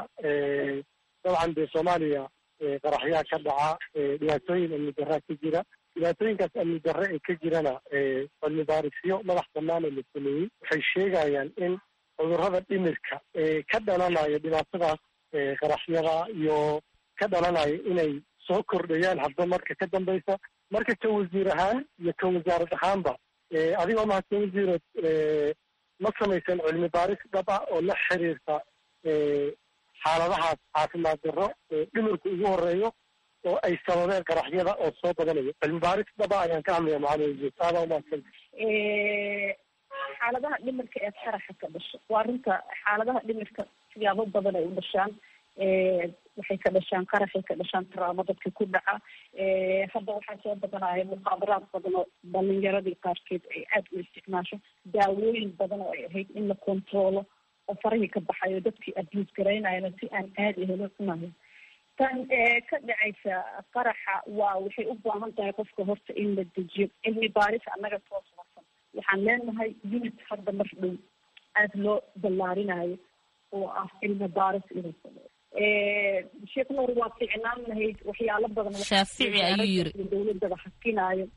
dabcan dee soomaaliya qaraxyaa ka dhaca dhibaatooyin amni darraa ka jira dhibaatooyinkaas amni darre ee ka jirana cilmi baarisyo madax bannaan oo la sameeyey waxay sheegayaan in cudurrada dhimirka ee ka dhalanaya dhibaatadaas qaraxyada iyo ka dhalanaya inay soo kordhayaan hadba marka ka dambeysa marka ka wasiir ahaan iyo ka wasaarad ahaanba adigoo mahadsan wasiirad ma samaysan cilmi baaris dhab ah oo la xiriirta xaaladahaas caafimaad darro dhimirku ugu horeeyo oo ay sababeen qaraxyada oo soo badanayo cilmi baaris dhaba ayaan ka hadlaya macalin wasiir aadaa umahadsan xaaladaha dhimirka ee qaraxa ka dhasha waa runta xaaladaha dhimirka siyaabo badan ay u dhashaan waxay ka dhashaan qaraxay ka dhashaan taraamo dadka ku dhaca hadda waxaa soo badanaya muqaabaraad badan oo dhalinyaradii qaarkeed ay aada u isticmaasho daawooyin badan oo ay ahayd in la controolo oo farahii ka baxayo dadkii abuse garaynayana si aan aada ahelo cunayo tan ka dhacaysa qaraxa waa waxay u baahan tahay qofka horta in la dejiyo cilmi baaris annaga soo saarsan waxaan leenahay unit hadda mar dhow aada loo ballaarinayo oo ah cilmi baaris inuu sameeyo sheekh nuur waa ficnaan lahayd waxyaalo badan shaafici ayuu yiri dowladaba hakinaayo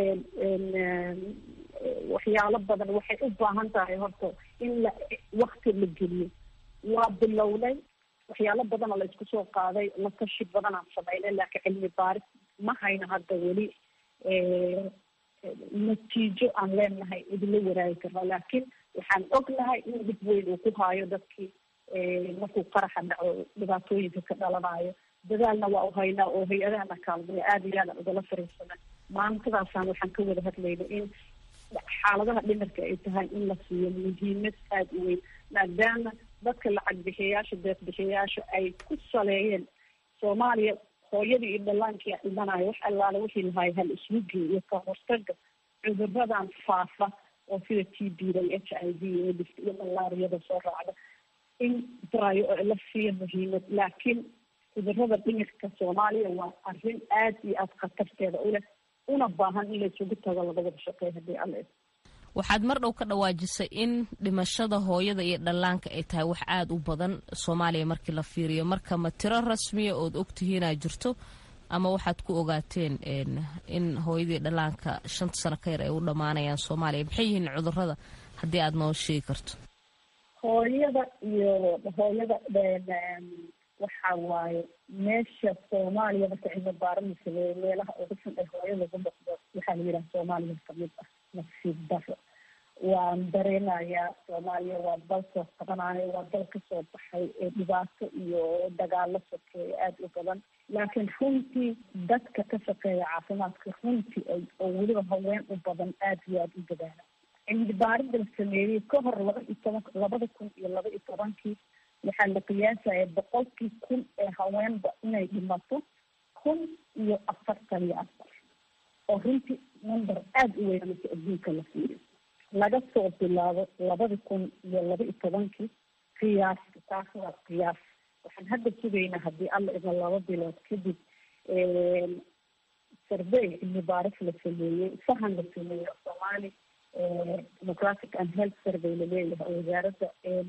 waxyaalo badan waxay u baahan tahay horta in la wakti la geliyo waa bilownay waxyaalo badanoo la isku soo qaaday la tashi badanaan sameynay laakiin cilmi baaris ma hayno hadda weli natiijo aan leenahay idinla waraagi karna laakiin waxaan ognahay in dib weyn uu ku haayo dadkii markuu qaraxa dhaco dhibaatooyinka ka dhalanayo dadaalna waa u haynaa oo hay-adahana kaalmaya aada iyo aadaan ugala fariisana maantadaasaan waxaan ka wada hadlayna in xaaladaha dhimirka ay tahay in la siiyo muhiimad aada u weyn maadaama dadka lacag bixiyayaasha deeq bixiyayaasha ay ku saleeyeen soomaaliya hooyadii iyo dhallaankii dhimanayo wax allaale wixii lahaay hal iswugii iyo ka hortaga cuduradan faafa oo sida t b da iyo h i v iyo dhift iyo malaariyada soo raacda in darayo oo la siiyo muhiimad laakiin cudurada dhimirka soomaaliya waa arrin aada iyo aada khatarteeda u leh una baahan in la isugu tago laga wada shaqeeyo haddii alla waxaad mar dhow ka dhawaajisay in dhimashada hooyada iyo dhallaanka ay tahay wax aada u badan soomaaliya markii la fiiriyo marka ma tiro rasmiya ood ogtihiinaa jirto ama waxaad ku ogaateen in hooyadii dhallaanka shanta sano ka yar ay u dhammaanayaan soomaaliya maxay yihiin cudurada haddii aada noo sheegi karto hooyada iyo hooyada waxa waaye meesha soomaaliya marka cilmi baaran sameeyo meelaha ugu xun ee hooyada ugu noqdo waxaa la yidhaha soomaaliya kamid ah nasiib daro waan dareenayaa soomaaliya waa dal soo qabanayo waa dal kasoo baxay ee dhibaato iyo dagaalo sokeeya aada u badan laakiin runtii dadka ka shaqeeya caafimaadka runtii oo weliba haween u badan aada iyo aada u dadaala cilmi baarida la sameeyey ka hor laba iyo toban labada kun iyo laba iyo tobankii waxaa la qiyaasaya boqolkii kun ee haweenba inay dhimato kun iyo afartan iyo afar oo runtii number aada u weyn marka adduunka la siiyo laga soo bilaabo labada kun iyo laba iyo tobankii qiyaasta taas waa qiyaas waxaan hadda sugaynaa haddii alla idin laba bilood kadib survey cilmi baaris la sameeyey sahan la sameeyey oo soomaali democratic and health survey laleeyahay oo wasaaradda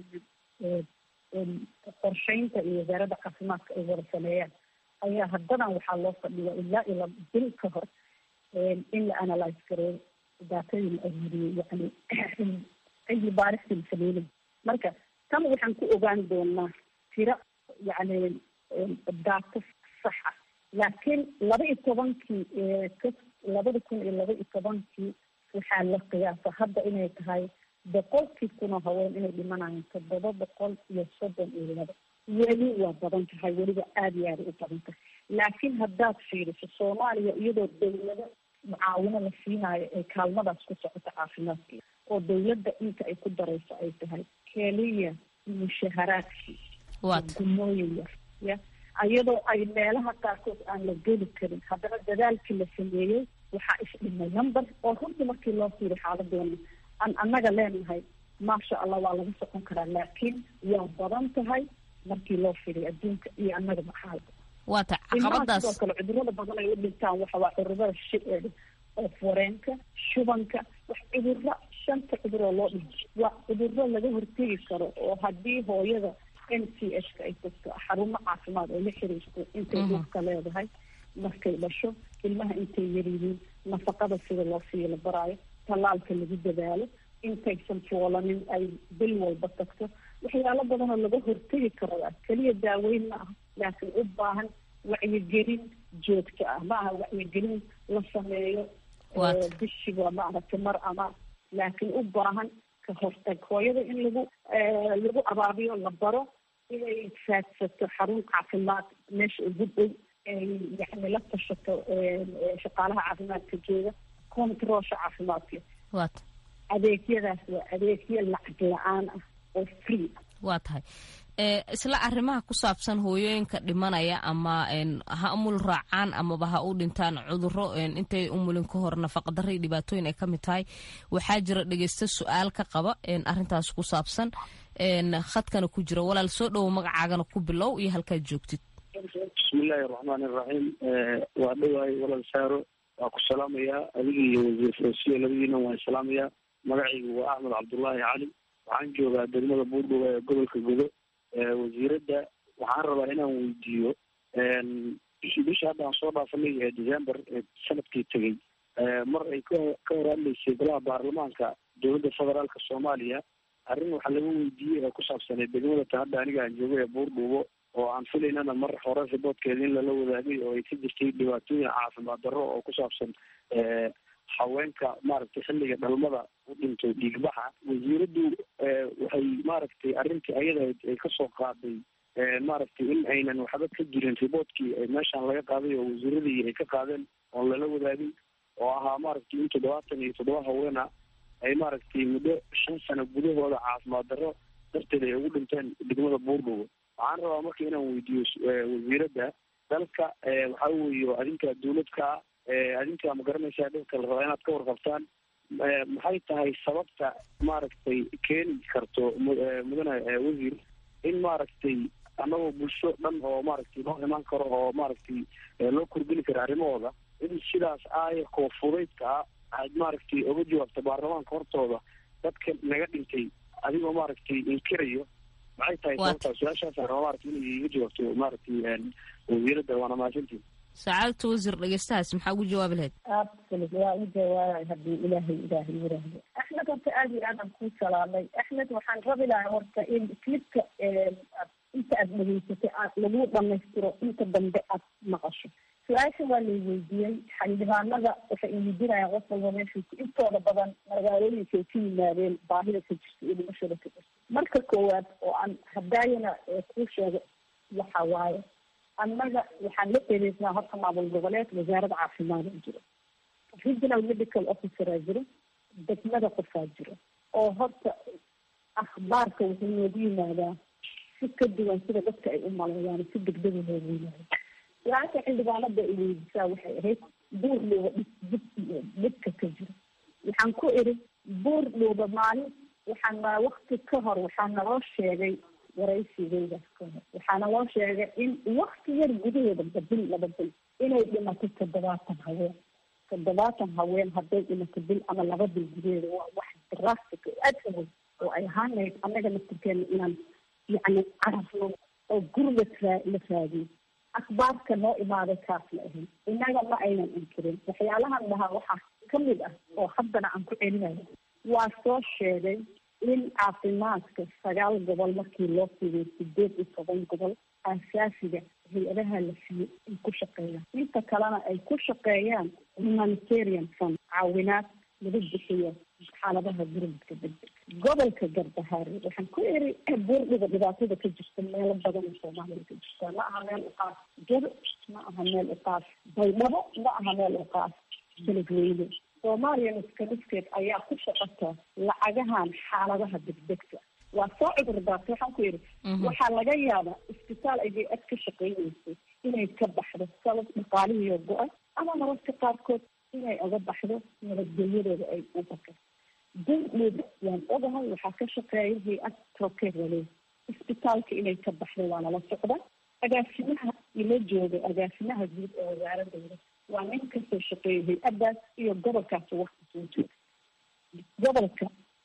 qorsheynta iyo wasaaradda caafimaadka ay wada sameeyaan ayaa haddadan waxaa loo fadhiya ilaa ila bil ka hor in la analyse gareeyo daatadii la aruuriyey yani cilmi baaristii la sameynay marka tan waxaan ku ogaan doonaa tiro yani daato saxa laakiin laba iyo tobankii ka labada kun iyo laba iyo tobankii waxaa la qiyaasa hadda inay tahay boqolkii kunoo haween inay dhimanayaan toddoba boqol iyo soddon iyo laba weli waa badan tahay weliba aada iyo aada u badan tahay laakiin haddaad fiiriso soomaaliya iyadoo dawlado mucaawino la siinaayo ay kaalmadaas ku socoto caafimaadka oo dawladda inta ay ku darayso ay tahay keliya mushaharaadkii gumooyin yar ya iyadoo ay meelaha qaarkood aan la geli karin haddana dadaalkii la sameeyey waxaa isdhimay number oo runtii markii loo fiiriy xaaladeena aan annaga leenahay maasha allah waa lagu socon karaa laakiin waa badan tahay markii loo fiiriy adduunka iyo annagaba xaalka waata caqabadaas sidoo kale cudurada badan ay u dhintaan waxa waa cudurada shi oo foreenka shubanka wax cuduro shanta cudur oo loo dhinto waa cuduro laga hortegi karo oo haddii hooyada n c h ka ay tagto xarumo caafimaad oo la xiriirto intay dhulka leedahay markay dhasho ilmaha intay yaryihiin nafaqada sida loo siiyo la baraayo tallaalka lagu dadaalo intaysan foolanin ay bil walba tagto waxyaalo badanoo laga hortegi karo ah keliya daaweyn ma aha laakiin u baahan wacyigelin joogto ah ma aha wacyigelin la sameeyo bishiba maaragtay mar ama laakiin u baahan ka hortag hooyada in lagu lagu abaabiyo la baro inay raadsato xarun caafimaad meesha ugu dhow ay yani la tashato shaqaalaha caafimaadka jooga controlsha caafimaadka waata adeegyadaas waa adeegyo lacag la-aan ah oo free waa tahay isla arrimaha ku saabsan hooyooyinka dhimanaya ama ha umul raacaan amaba ha u dhintaan cuduro intay umulin ka hor nafaqadaro iyo dhibaatooyin ay ka mid tahay waxaa jira dhegeysta su-aal ka qaba arrintaas ku saabsan khadkana ku jira walaal soo dhowo magacaagana ku bilow iyo halkaad joogtid bismiillaahi raxmaani raxiim waa dhowahay walaal saaro waa ku salaamayaa adiga iyo wasiir farosiyo labadiina waan salaamayaa magacaygu waa axmed cabdullaahi cali waxaan joogaa degmada buurdhowa ee gobolka godo wasiiradda waxaan rabaa inaan weydiiyo bisha hadda aan soo dhaafanay ee december ee sanadkii tegey mar ay ka ka hor hadlaysay golaha baarlamaanka dowladda federaalka soomaaliya arrin waxaa laga weydiiyey ee ku saabsanay degmada ta hadda aniga aan joogo ee buurdhuubo oo aan filaynana mar hore riboodkeeda in lala wadaagay oo ay ka jirtay dhibaatooyin caafimaad darro oo ku saabsan haweenka maaragtay xilliga dhalmada u dhintay dhiigbaxa wasiiraddu waxay maaragtay arrintii ayada ay kasoo qaaday maaragtay in aynan waxba ka jirin riboodkii meeshaan laga qaaday oo wasiiradii ay ka qaadeen oon lala wadaagin oo ahaa maaragtay in toddobaatan iyo toddoba haweena ay maaragtay muddo shan sano gudahooda caafimaad darro darteed ay ugu dhinteen degmada buurdhowo waxaan rabaa marka inaan weydiiyo wasiiradda dalka waxaa weeye adinka dawladka adinka ma garanaysaa dadka la rabaa inaad ka warqabtaan maxay tahay sababta maaragtay keeni karto mudane wasiir in maaragtay annagoo bulsho dhan oo maaragtay loo imaan karo oo maaragtay loo kordhini karo arrimahooda in sidaas aayarkoo fudaydka ah aad maaragtay oga jawaabto baarlamaanka hortooda dadka naga dhintay adigoo maaragtay inkirayo maxay tahay sababtaa su-aashaasaan rabaa maaragtay inay iga jawaabto maaragtay wasiiradda waana mahadsantiin sacaadta wasiir dhegeystahaas maxaa ugu jawaabi lahayd absolut waa u jawaabay haddii ilaahay ilaahay yiraahdo axmed horta aada iyo aadaan kuu salaamay axmed waxaan rabi lahaa horta in clipka inta aad dhegeysatay aad lagu dhamaystiro inta dambe aad maqasho su-aasha waa lay weydiiyey xildhibaanada waxay iweydiinayaan qof walba meeshu intooda badan magaalooyinkay ka yimaadeen baahida ka jirta iyo dhimashada ka jirta marka koowaad oo aan hadaayana kuu sheego waxa waaye annaga waxaan la xiriirnaa horta maamul goboleed wasaaradda caafimaad a jiro regional medical officeraa jiro degmada qofaa jiro oo horta akhbaarka wuxuu noogu yimaadaa si ka duwan sida dadka ay u maleeyaan si degdega noogu yimaado su-aasha xildhibaanada ay weydisaa waxay ahayd buur dhooba dhib dhibka ka jiro waxaan ku iri buur dhooba maalin waxaan wakti ka hor waxaa naloo sheegay waraysigeydaas ka hor waxaana loo sheegay in wakti yar gudaheeda bil laba bil inay dhimato toddobaatan haween toddobaatan haween hadday dhimato bil ama laba bil gudaheeda waa wax drastic aad awood oo ay ahaanayd annaga laftirkeena inaan yacni carafno oo gurga la raadiyo akhbaarka noo imaaday kaas la ahayn innaga ma aynan inkirin waxyaalahan dhahaa waxaa kamid ah oo haddana aan ku celinayo waa soo sheegay in caafimaadka sagaal gobol markii loo fidiyo sideed iyo toban gobol aasaasiga hay-adaha la siiyo ay ku shaqeeyaan inta kalena ay ku shaqeeyaan humanitarian fund caawinaad lagu bixiyo xaaladaha gurmadka degdeg gobolka garbahaare waxaan ku eri buurdhiga dhibaatada ka jirta meelo badan oo soomaaliya ka jirta ma aha meel uqaas jado ma aha meel uqaas baydhabo ma aha meel uqaas beledweyne soomaaliya miskamiskeed ayaa ku shaqata lacagahan xaaladaha degdegta waa soo cudur daartay waxaan ku yidhi waxaa laga yaabaa isbitaal ayay ad ka shaqeyneysay inay ka baxdo sabab dhaqaalihiiyo go-ay ama mararka qaarkood inay oga baxdo nabadgelyadooda ay u baqeen durdhiba waan ogahay waxaa ka shaqeeya hay-ad trokeed waleey isbitaalka inay ka baxdo waa nala socda agaasimaha ila jooga agaasimaha guud ee wasaaradayda waa nin kasoo shaqeeyay hay-addaas iyo gobolkaas wakti soo jooga gobolka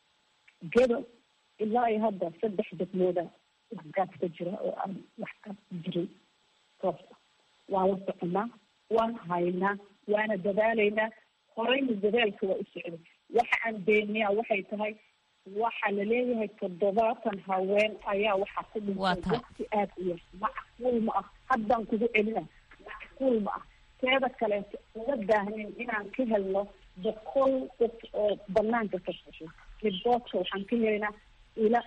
gedo ilaa iyo hadda saddex degmooda waxgaas ka jira oo aan waxgaas jirin toos ah waan la soconaa waan haynaa waana dadaalaynaa horeyna dadaalka waa u socday waxa aan beeniyaa waxay tahay waxaa laleeyahay toddobaatan haween ayaa waxaa ku dhintay waqti aada u yar macquul ma ah haddaan kugu celina macquul ma ah teeda kaleeto uma baahnin inaan ka helno boqol qof oo banaanka ka sosho riboodka waxaan ka helaynaa ila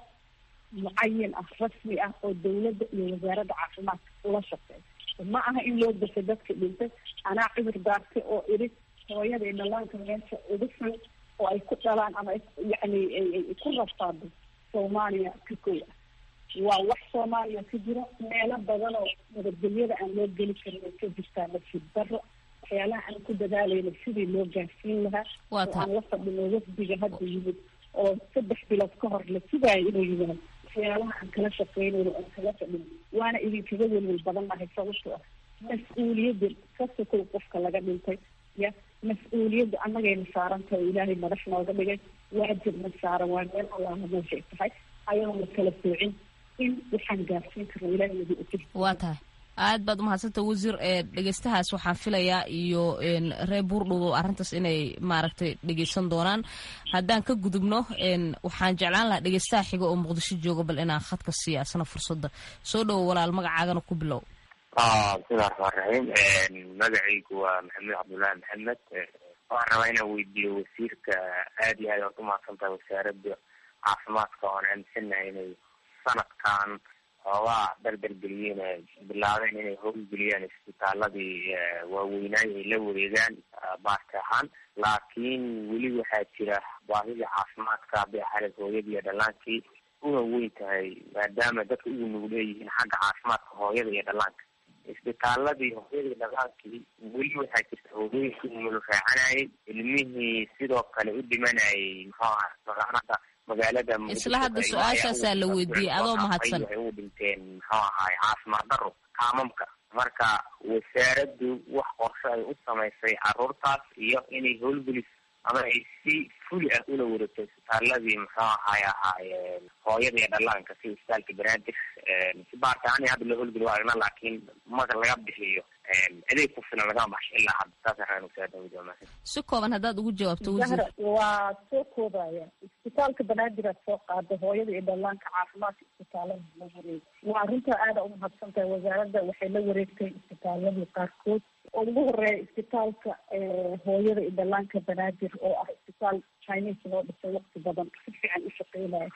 mucayin ah rasmi ah oo dawladda iyo wasaaradda caafimaadka ula shaqeeya ma aha in loo dasho dadka dhintay anaa cudur daartay oo iri hooyada iyo dhalaanka meesha ugu xun oo ay ku dhalaan ama yani ku rafaado soomaaliya ka kow ah waa wax soomaaliya ka jiro meelo badan oo nabadgelyada aan loo geli karin ay ka jirtaa nafsid daro waxyaalaha aan ku dadaalayna sidii loo gaarsiin lahaa oo aan la fadhino wafdiga hadda yimid oo saddex bilood ka hor la sugaayo inuu yimaado waxyaalaha aan kala shaqeynayno aan kala fadhino waana idinkaga welwel badan nahay sababto ah mas-uuliyadda ka sokow qofka laga dhintay ya mas-uuliyadda annagayna saaran tahay oo ilaahay madax nooga dhigay waajibna saaran waa meel allaha meeshay tahay ayadoon la kala soocin in waxaan gaarsiin karno ilaahay nagu utir waa tahay aad baad umahadsanta wasiir dhegeystahaas waxaan filayaa iyo reer buurdhowo arrintaas inay maaragtay dhegeysan doonaan haddaan ka gudubno waxaan jeclaan lahaa dhegeystaha xiga oo muqdisho jooga bal inaan khadka siiya asna fursadda soo dhowo walaal magacaagana ku bilow bismillahi raxmaan raxiim magacaygu waa maxamed cabdullaahi maxamed waxaan rabaa inaan weydiiyo wasiirka aad iyo aad oad umahadsan tahay wasaaradda caafimaadka oon aaminsanahay inay sanadkan xoogaa dardargeliyeen bilaabeen inay howlgeliyaan isbitaaladii waaweynaay ay la wareegaan baarti ahaan laakiin weli waxaa jira baahidii caafimaadka hadday ahayd hooyadii iyo dhallaankii una weyn tahay maadaama dadka ugu nugul leeyihiin xagga caafimaadka hooyada iyo dhallaanka isbitaaladii hooyadii dhallaankii weli waxaa jirta hooyooyinka umul raacanayay ilmihii sidoo kale u dhimanayay muxuu aha magaalada magaalada isla hadda su-aashaasaa la weydiiyey adoo mahadsan waxay ugu dhinteen muxuu ahaay caafimaad daro kaamamka marka wasaaraddu wax qorshe ay u samaysay caruurtaas iyo inay howlgeliso ama ay si fuli ah ula wareegto isbitaaladii muxuu ahaay ahaayeen hooyada iyo dhallaanka si isbitaalka banaadir si baartaani hadda loo howlgeli waa aragna laakiin marka laga bixiyo adeeg ku filan lagama baxsho ilaa hadda saas araan wasaaradda wajaa si kooban haddaad ugu jawaabto wasiir zahra waa soo koobaya isbitaalka banaadir aad soo qaada hooyada iyo dhallaanka caafimaadka isbitaalada la wareeg waa arrintaa aada umahadsan tahay wasaaradda waxay la wareegtay isbitaaladii qaarkood oo ugu horeeya isbitaalka hooyada iyo dhallaanka banaadir oo ah isbitaal chinese loo dhisay waqti badan si fiican u shaqeynaya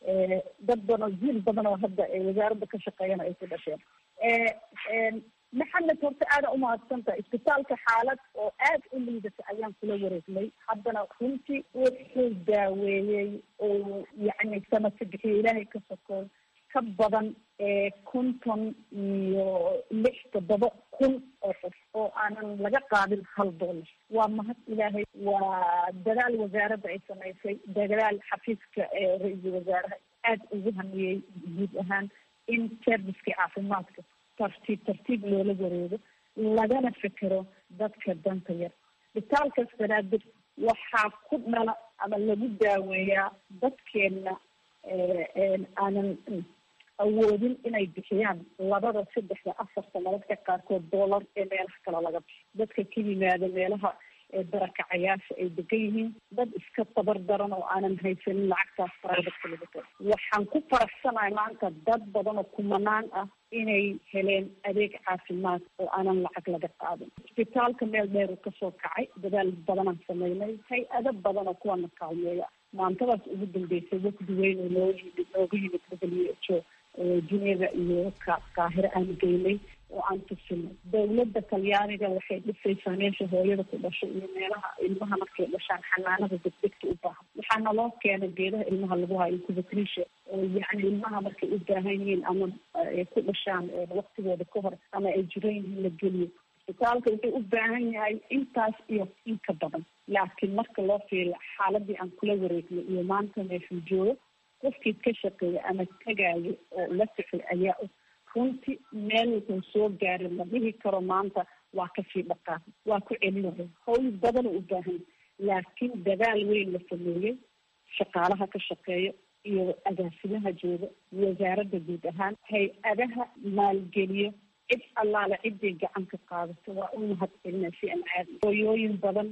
dad badan oo jiil badan oo hadda wasaaradda ka shaqeeyana ay ku dhasheen maxamed horta aada umahadsan tahay isbitaalka xaalad oo aada u liidata ayaan kula wareegnay haddana runtii wuxuu daaweeyey oo yacni sanadka bixiyo ilaahay ka sokoon ka badan konton iyo lix toddoba kun oo qof oo aanan laga qaadin hal dollar waa mahad ilaahay waa dadaal wasaaradda ay samaysay dadaal xafiiska ra-iisul wasaaraha aada ugu hamiyey guud ahaan in servicekii caafimaadka tartiib tartiib loola wareego lagana fekero dadka danta yar isbitaalkaas banaadir waxaa ku dhala ama lagu daaweeyaa dadkeena aanan awoodin inay bixiyaan labada saddexda afarta mararka qaarkood dollar ee meelaha kale laga bixi dadka ka yimaada meelaha barakacayaasha ay degan yihiin dad iska tabar daran oo aanan haysanin lacagtaas private laga ta waxaan ku faraxsanahay maanta dad badan oo kumanaan ah inay heleen adeeg caafimaad oo aanan lacag laga qaadin isbitaalka meel dheer uu kasoo kacay dadaal badanaan sameynay hay-ado badan oo kuwana kaalmeeya maantadaas ugu dambeysay wafdi weyn oo noo yimid nooga yimid w h o juneba iyo qaahiro aan geynay oo aan tusinay dawladda talyaaniga waxay dhisaysaa meesha hooyada ku dhasho iyo meelaha ilmaha markay dhashaan xanaanada degdegta u baahan waxaana loo keenay geedaha ilmaha lagu hayo incubatrisha oo yacni ilmaha markay u baahan yihiin ama ay ku dhashaan waqtigooda ka hor ama ay jiran yihiin la geliyo isbitaalka wuxuu u baahan yahay intaas iyo in ka badan laakiin marka loo fiiriyo xaaladii aan kula wareegnay iyo maanta meeshuu joogo qofkii ka shaqeeya ama tagaayo oo la socday ayaa og runtii meel wuxuu soo gaaray la dhihi karo maanta waa kasii dhaqaaq waa ku celinaya hawl badanoo u baahan laakiin dadaal weyn la sameeyey shaqaalaha ka shaqeeya iyo agaasimaha jooga wasaaradda guud ahaan hay-adaha maalgeliyo cid allaale ciday gacan ka qaadato waa u mahad celina si aan caadi hooyooyin badan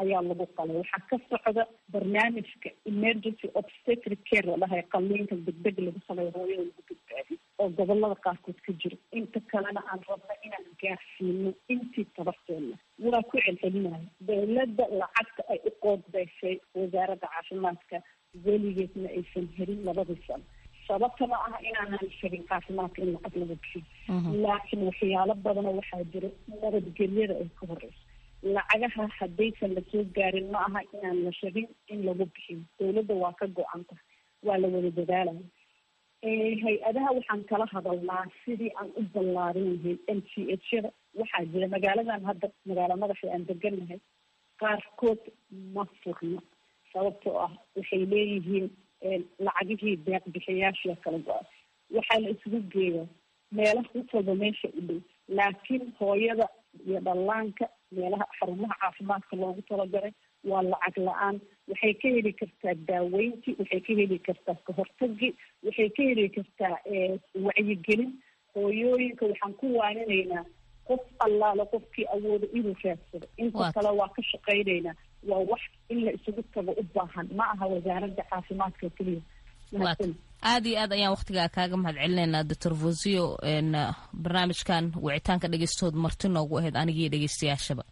ayaa lagu qalay waxaa ka socda barnaamijka emergency obstetric care la dhahay qaliinka degdeg lagu sameeyo hooyada lagu badbaadiyo oo gobolada qaarkood ka jiro inta kalena aan rabno inaan gaarsiino intii tabarteena waa ku celcelinayo dowladda lacagta ay u qoodbeysay wasaaradda caafimaadka weligeedna aysan helin labadii sano sababta ma aha inaanan shegin caafimaadka in lacag lagu bixiyo laakiin waxyaalo badanoo waxaa jira nabadgelyada ay ka horeyso lacagaha haddaysan lasoo gaarin ma aha inaan la shegin in lagu bixiyo dowladda waa ka go-anta waa la wada dadaalaya hay-adaha waxaan kala hadalnaa sidii aan u ballaarin lahayn m c h yada waxaa jira magaaladan hadda magaalo madaxa aan deganahay qaarkood ma furno sababtoo ah waxay leeyihiin lacagihii deeq bixiyaashia kala go-a waxaa la isugu geeyaa meelaha mid walba meesha u dhow laakiin hooyada iyo dhallaanka meelaha xarumaha caafimaadka loogu talagalay waa lacag la-aan waxay ka heli kartaa daaweyntii waxay ka heli kartaa kahortagii waxay ka heli kartaa wacyigelin hooyooyinka waxaan ku waaninaynaa qof allaale qofkii awooda inuu raadsado inta kale waa ka shaqaynaynaa waa wax in la isugu tago u baahan ma aha wasaaradda caafimaadka keliya aad iyo aad ayaan waktigaa kaaga mahad celinaynaa doctor vosio barnaamijkan wicitaanka dhegeystood marti noogu ahayd anigii dhegeystayaashaba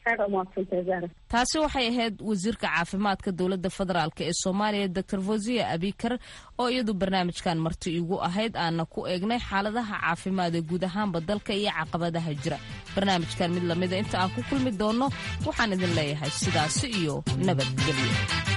taasi waxay ahayd wasiirka caafimaadka dowladda federaalk ee soomaaliya doctor vosia abikar oo iyadu barnaamijkan marti igu ahayd aana ku eegnay xaaladaha caafimaad ee guud ahaanba dalka iyo caqabadaha jira barnaamijkan mid lamida inta aan ku kulmi doonno waxaan idin leeyahay sidaasi iyo nabadgelyo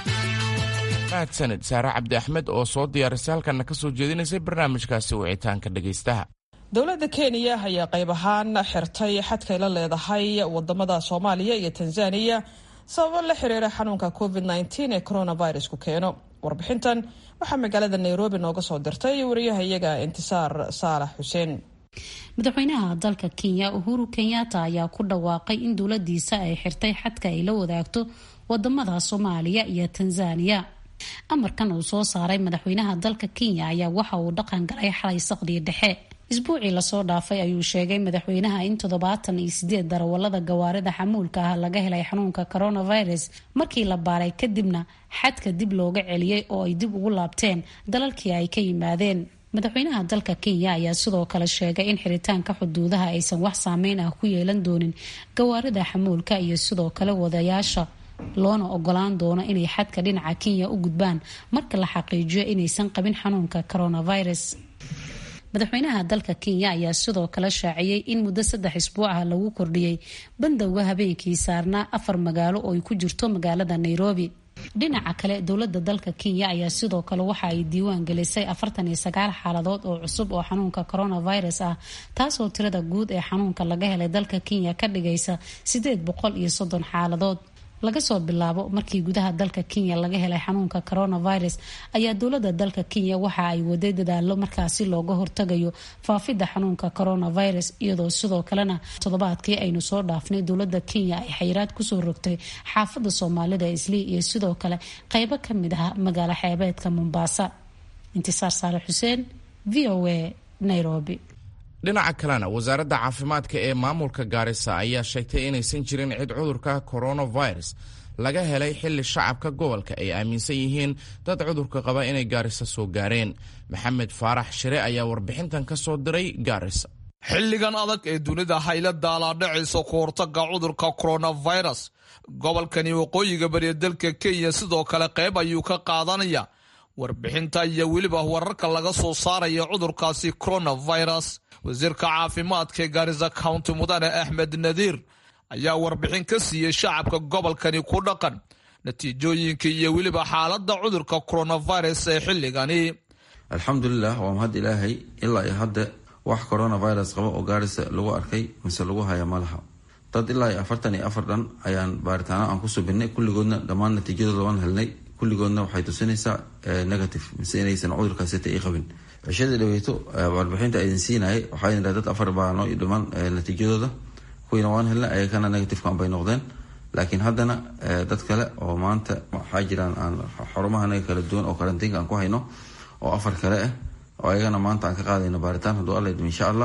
mahadsanid saare cabdi axmed oo soo diyaarisay halkanna ka soo jeedinaysay barnaamijkaasi wicitaanka dhegaystaha dowladda kenya ayaa qayb ahaan xirtay xadkay la leedahay wadamada soomaaliya iyo tanzaniya sababo la xiriira xanuunka covid -19 ee coronavirus ku keeno warbixintan waxaa magaalada nairobi nooga soo dirtay wariyahayaga intisaar saalax xuseen madaxweynaha dalka kenya uhuru kenyatta ayaa ku dhawaaqay in dowladiisa ay xirtay xadka ay la wadaagto wadamada soomaaliya iyo tanzaniya amarkan uu soo saaray madaxweynaha dalka kenya ayaa waxa uu dhaqan galay xalay saqdii dhexe isbuucii lasoo dhaafay ayuu sheegay madaxweynaha in toddobaatan iyo sideed darawalada gawaarida xamuulka ah laga helay xanuunka coronavirus markii la baaray kadibna xadka dib looga celiyey oo ay dib ugu laabteen dalalkii ay ka yimaadeen madaxweynaha dalka kenya ayaa sidoo kale sheegay in xiritaanka xuduudaha aysan wax saameyn ah ku yeelan doonin gawaarida xamuulka iyo sidoo kale wadayaasha loona ogolaan doono inay xadka dhinaca kenya u gudbaan marka la xaqiijiyo inaysan qabin xanuunka coronavirus madaxweynaha dalka kenya ayaa sidoo kale shaaciyey in muddo saddex isbuuc ah lagu kordhiyey bandowga habeenkii saarnaa afar magaalo oo ay ku jirto magaalada nairobi dhinaca kale dowlada dalka kenya ayaa sidoo kale waxa ay diiwaan gelisay afartan iyo sagaal xaaladood oo cusub oo xanuunka coronavirus ah taasoo tirada guud ee xanuunka laga helay dalka kenya ka dhigaysa sideed boqol iyo soddon xaaladood laga soo bilaabo markii gudaha dalka kenya laga helay xanuunka coronavirus ayaa dowlada dalka kenya waxa ay waday dadaalo markaasi looga hortagayo faafidda xanuunka coronavirus iyadoo sidoo kalena toddobaadkii aynu soo dhaafnay dowlada kenya ay xayiraad kusoo rogtay xaafadda soomaalida islii iyo sidoo kale qeybo kamid ah magaalo xeebeedka mombasa intisaar saale xuseen v o a nairobi dhinaca kalena wasaaradda caafimaadka ee maamulka gaarisa ayaa sheegtay inaysan jirin cid cudurka coronavirus laga helay xilli shacabka gobolka ay aaminsan yihiin dad cudurka qaba inay gaarisa soo gaareen maxamed faarax shire ayaa warbixintan ka soo diray gaarisa xilligan adag ee dunida hayla daalaadhacaysa ku hortaga cudurka coronavirus gobolkani waqooyiga bariya dalka kenya sidoo kale qayb ayuu ka qaadanaya warbixinta iyo weliba wararka laga soo saaraya cudurkaasi coronavirus wasiirka caafimaadka ee gaarisa county mudane axmed nadiir ayaa warbixin ka siiyey shacabka gobolkani ku dhaqan natiijooyinka iyo weliba xaaladda cudurka coronavirus ee xilligani alxamdulilah waa mahad ilaahay ilaa iyo hadda wax coronavirus qaba oo gaarisa lagu arkay mise lagu haya malaha dad ilaa iyo afartan iyo afar dhan ayaan baaritaano aan ku subinay kulligoodna dhammaan natiijadooda waan helnay kulligoodna waxay tusinaysaa negative mise inaysan cudurkaasita i qabin cishadii dhaweyto warbixinta idin siinayay waxaa idin dad afar baa noo dhiman natiijadooda kuwiina waan helnay ayakana negativeka bay noqdeen laakiin haddana dad kale oo maanta waxaa jiraan aan xarumahanaga kala duwan oo karantiinka aan ku hayno oo afar kale ah oo ayagana maanta aan ka qaadayno baaritaan hadduu alla idmo insha allah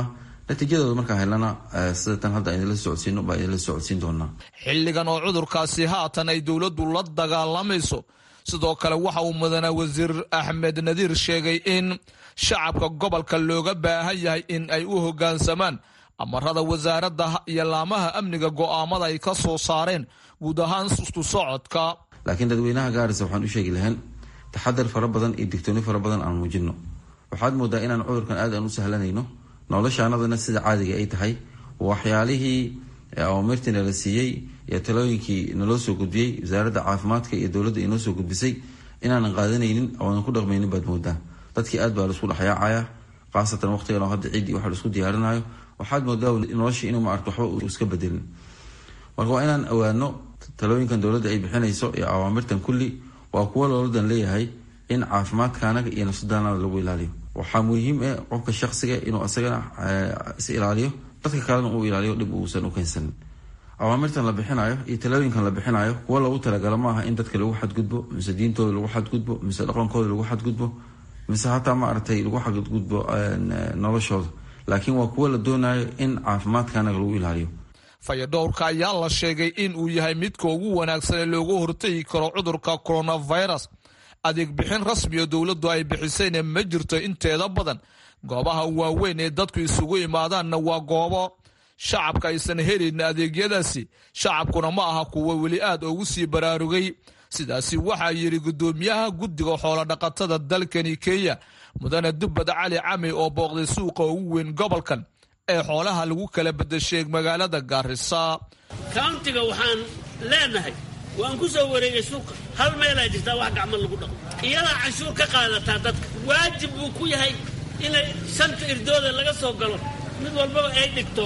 natiijadooda markaan helana sida tan hadda idinla socodsiino baa idinla socodsiin doonaa xilligan oo cudurkaasi haatan ay dowladdu la dagaalamayso sidoo kale waxa uu mudane wasiir axmed nadiir sheegay in shacabka gobolka looga baahan yahay in ay u hoggaansamaan amarada wasaaradda iyo laamaha amniga go'aamada ay ka soo saareen guud ahaan isku socodka laakiin dadweynaha gaarisa waxaan u sheegi lahayn taxadar fara badan iyo digtooni fara badan aan muujino waxaad moodaa inaan cudurkan aad aan u sahlanayno noloshaanadana sida caadiga ay tahay waxyaalihii awamirtii nala siiyey iyo talooyinkii naloo soo gudbiyey wasaaradda caafimaadka iyo dowladda inoo soo gudbisay inaanan qaadanaynin oonan ku dhaqmaynin baad moodaa dadkii aad baa laisku dhexyaacaya khaasatan waqtigan oo hadda ciiddii waxa laisku diyaarinayo waxaad moodaa noloshii inuu maarta waxba uu iska bedelin marka waa inaan ogaano talooyinkan dowladda ay bixinayso iyo awaamirtan kulli waa kuwo looladan leeyahay in caafimaadka anaga iyo nafsadaanada lagu ilaaliyo waxaa muhiim eh qofka shaksiga inuu asagana is ilaaliyo dadka kalena uu ilaaliyo dhib uusan u keensanin awaamirtan la bixinayo iyo talooyinkan la bixinayo kuwo lagu talagalo ma aha in dadka lagu xadgudbo mise diintooda lagu xadgudbo mise dhaqankooda lagu xadgudbo mise hataa maaragtay lagu xadgudbo noloshooda laakiin waa kuwo la doonayo in caafimaadka anaga lagu ilaaliyo fayadhowrka ayaa la sheegay in uu yahay midka ugu wanaagsan ee looga hortegi karo cudurka coronavirus adeeg bixin rasmiga dowladdu ay bixisayna ma jirto inteeda badan goobaha waaweyn ee dadku isugu imaadaanna waa goobo shacabka aysan helin adeegyadaasi shacabkuna ma aha kuwo weli aad ugu sii baraarugay sidaasi waxaa yidhi gudoomiyaha guddiga xoolodhaqatada dalkani kenya mudane dubbad cali cami oo booqday suuqa ugu weyn gobolkan ee xoolaha lagu kala bedesheeg magaalada gaarisa kauntiga waxaan leenahay waan ku soo wareegay suuqa hal meelaa jirtaa wax gacmo lagu dhaqo iyadaa canshuur ka qaadataa dadka waajib buu ku yahay inay shanta irdooda laga soo galo mid walbaba ay dhigto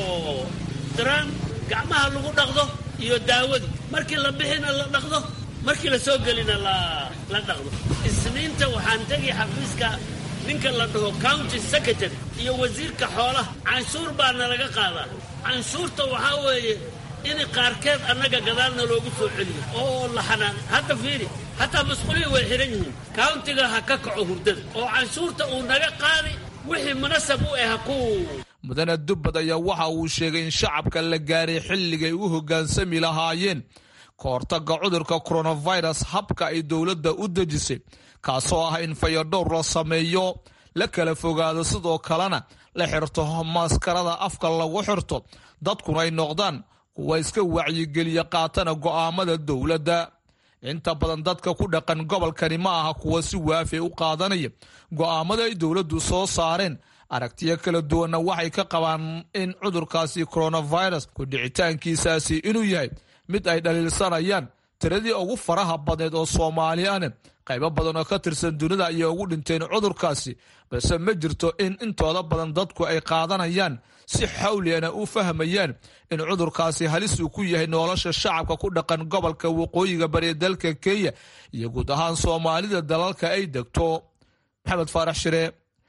daraan gacmaha lagu dhaqdo iyo daawadii markii la bixina la dhaqdo markii la soo gelina la dhaqdo isniinta waxaan tegi xafiiska ninka la dhaho county secretary iyo wasiirka xoolaha canshuur baa nalaga qaadaa canshuurta waxaa weeye in qaarkeed annaga gadaalna loogu soo celiyo oo la xanaan hadda fiiri hataa masquulihii way xihan yihiin countiga ha ka kaco hurdada oo canshuurta uu naga qaadi wixii munasab u ah ku mudane dubbad ayaa waxa uu sheegay in shacabka la gaaray xilligay u hoggaansami lahaayeen ka hortagga cudurka coronavirus habka ay dowladda u dejisay kaasoo ah in fayadhowr la sameeyo la kala fogaado sidoo kalena la xirto maskarada afka lagu xirto dadkuna ay noqdaan kuwa iska wacyigeliya qaatana go'aamada dowladda inta badan dadka ku dhaqan gobolkani ma aha kuwa si waafi u qaadanaya go'aamada ay dowladdu soo saareen aragtiyo kala duwanna waxay ka qabaan in cudurkaasi coronavirus ku dhicitaankiisaasi inuu yahay mid ay dhaliilsanayaan tiradii ugu faraha badneed oo soomaali ane qaybo badan oo ka tirsan dunida ayay ugu dhinteen cudurkaasi balse ma jirto in intooda badan dadku ay qaadanayaan si xawligana u fahmayaan in cudurkaasi halis uu ku yahay nolosha shacabka ku dhaqan gobolka waqooyiga bari dalka kenya iyo guud ahaan soomaalida dalalka ay degto maxamed faarax shire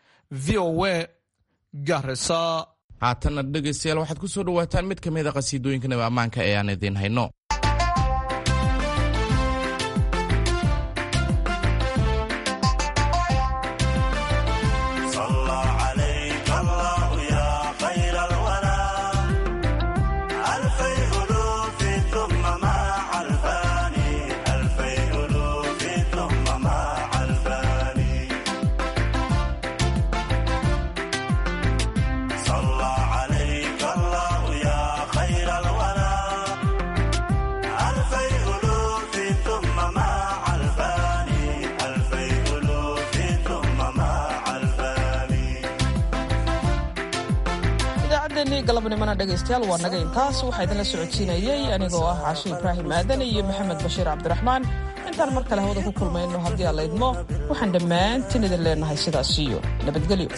v o a garisa haatanna dhegaystayaal waxaad ku soo dhawaataan mid ka mid a qasiidooyinka naba ammaanka ee aan idiin hayno galabnimana dhegaystayaal waa naga intaas waxaa idinla socodsiinayey anigoo ah caashe ibraahim aadan iyo maxamed bashiir cabdiraxmaan intaan mar kale hawada ku kulmayno haddii aan laydmo waxaan dhammaantiin idin leenahay sidaas iyo nabadgelyo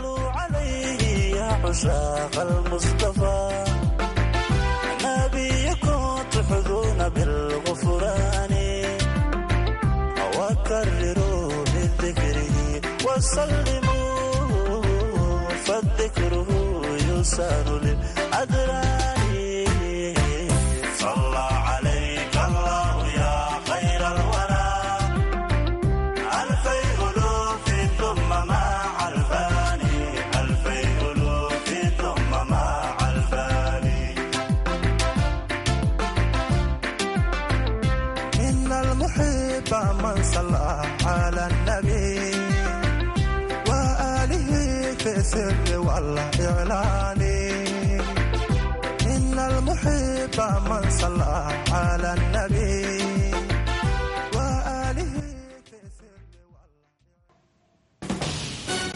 يسار للأدران صلى عليك الله يا خير الورى ألفي ألوف ثم مع الفاني ألفي ألوف ثم سر والإعلان إن المحب من صلى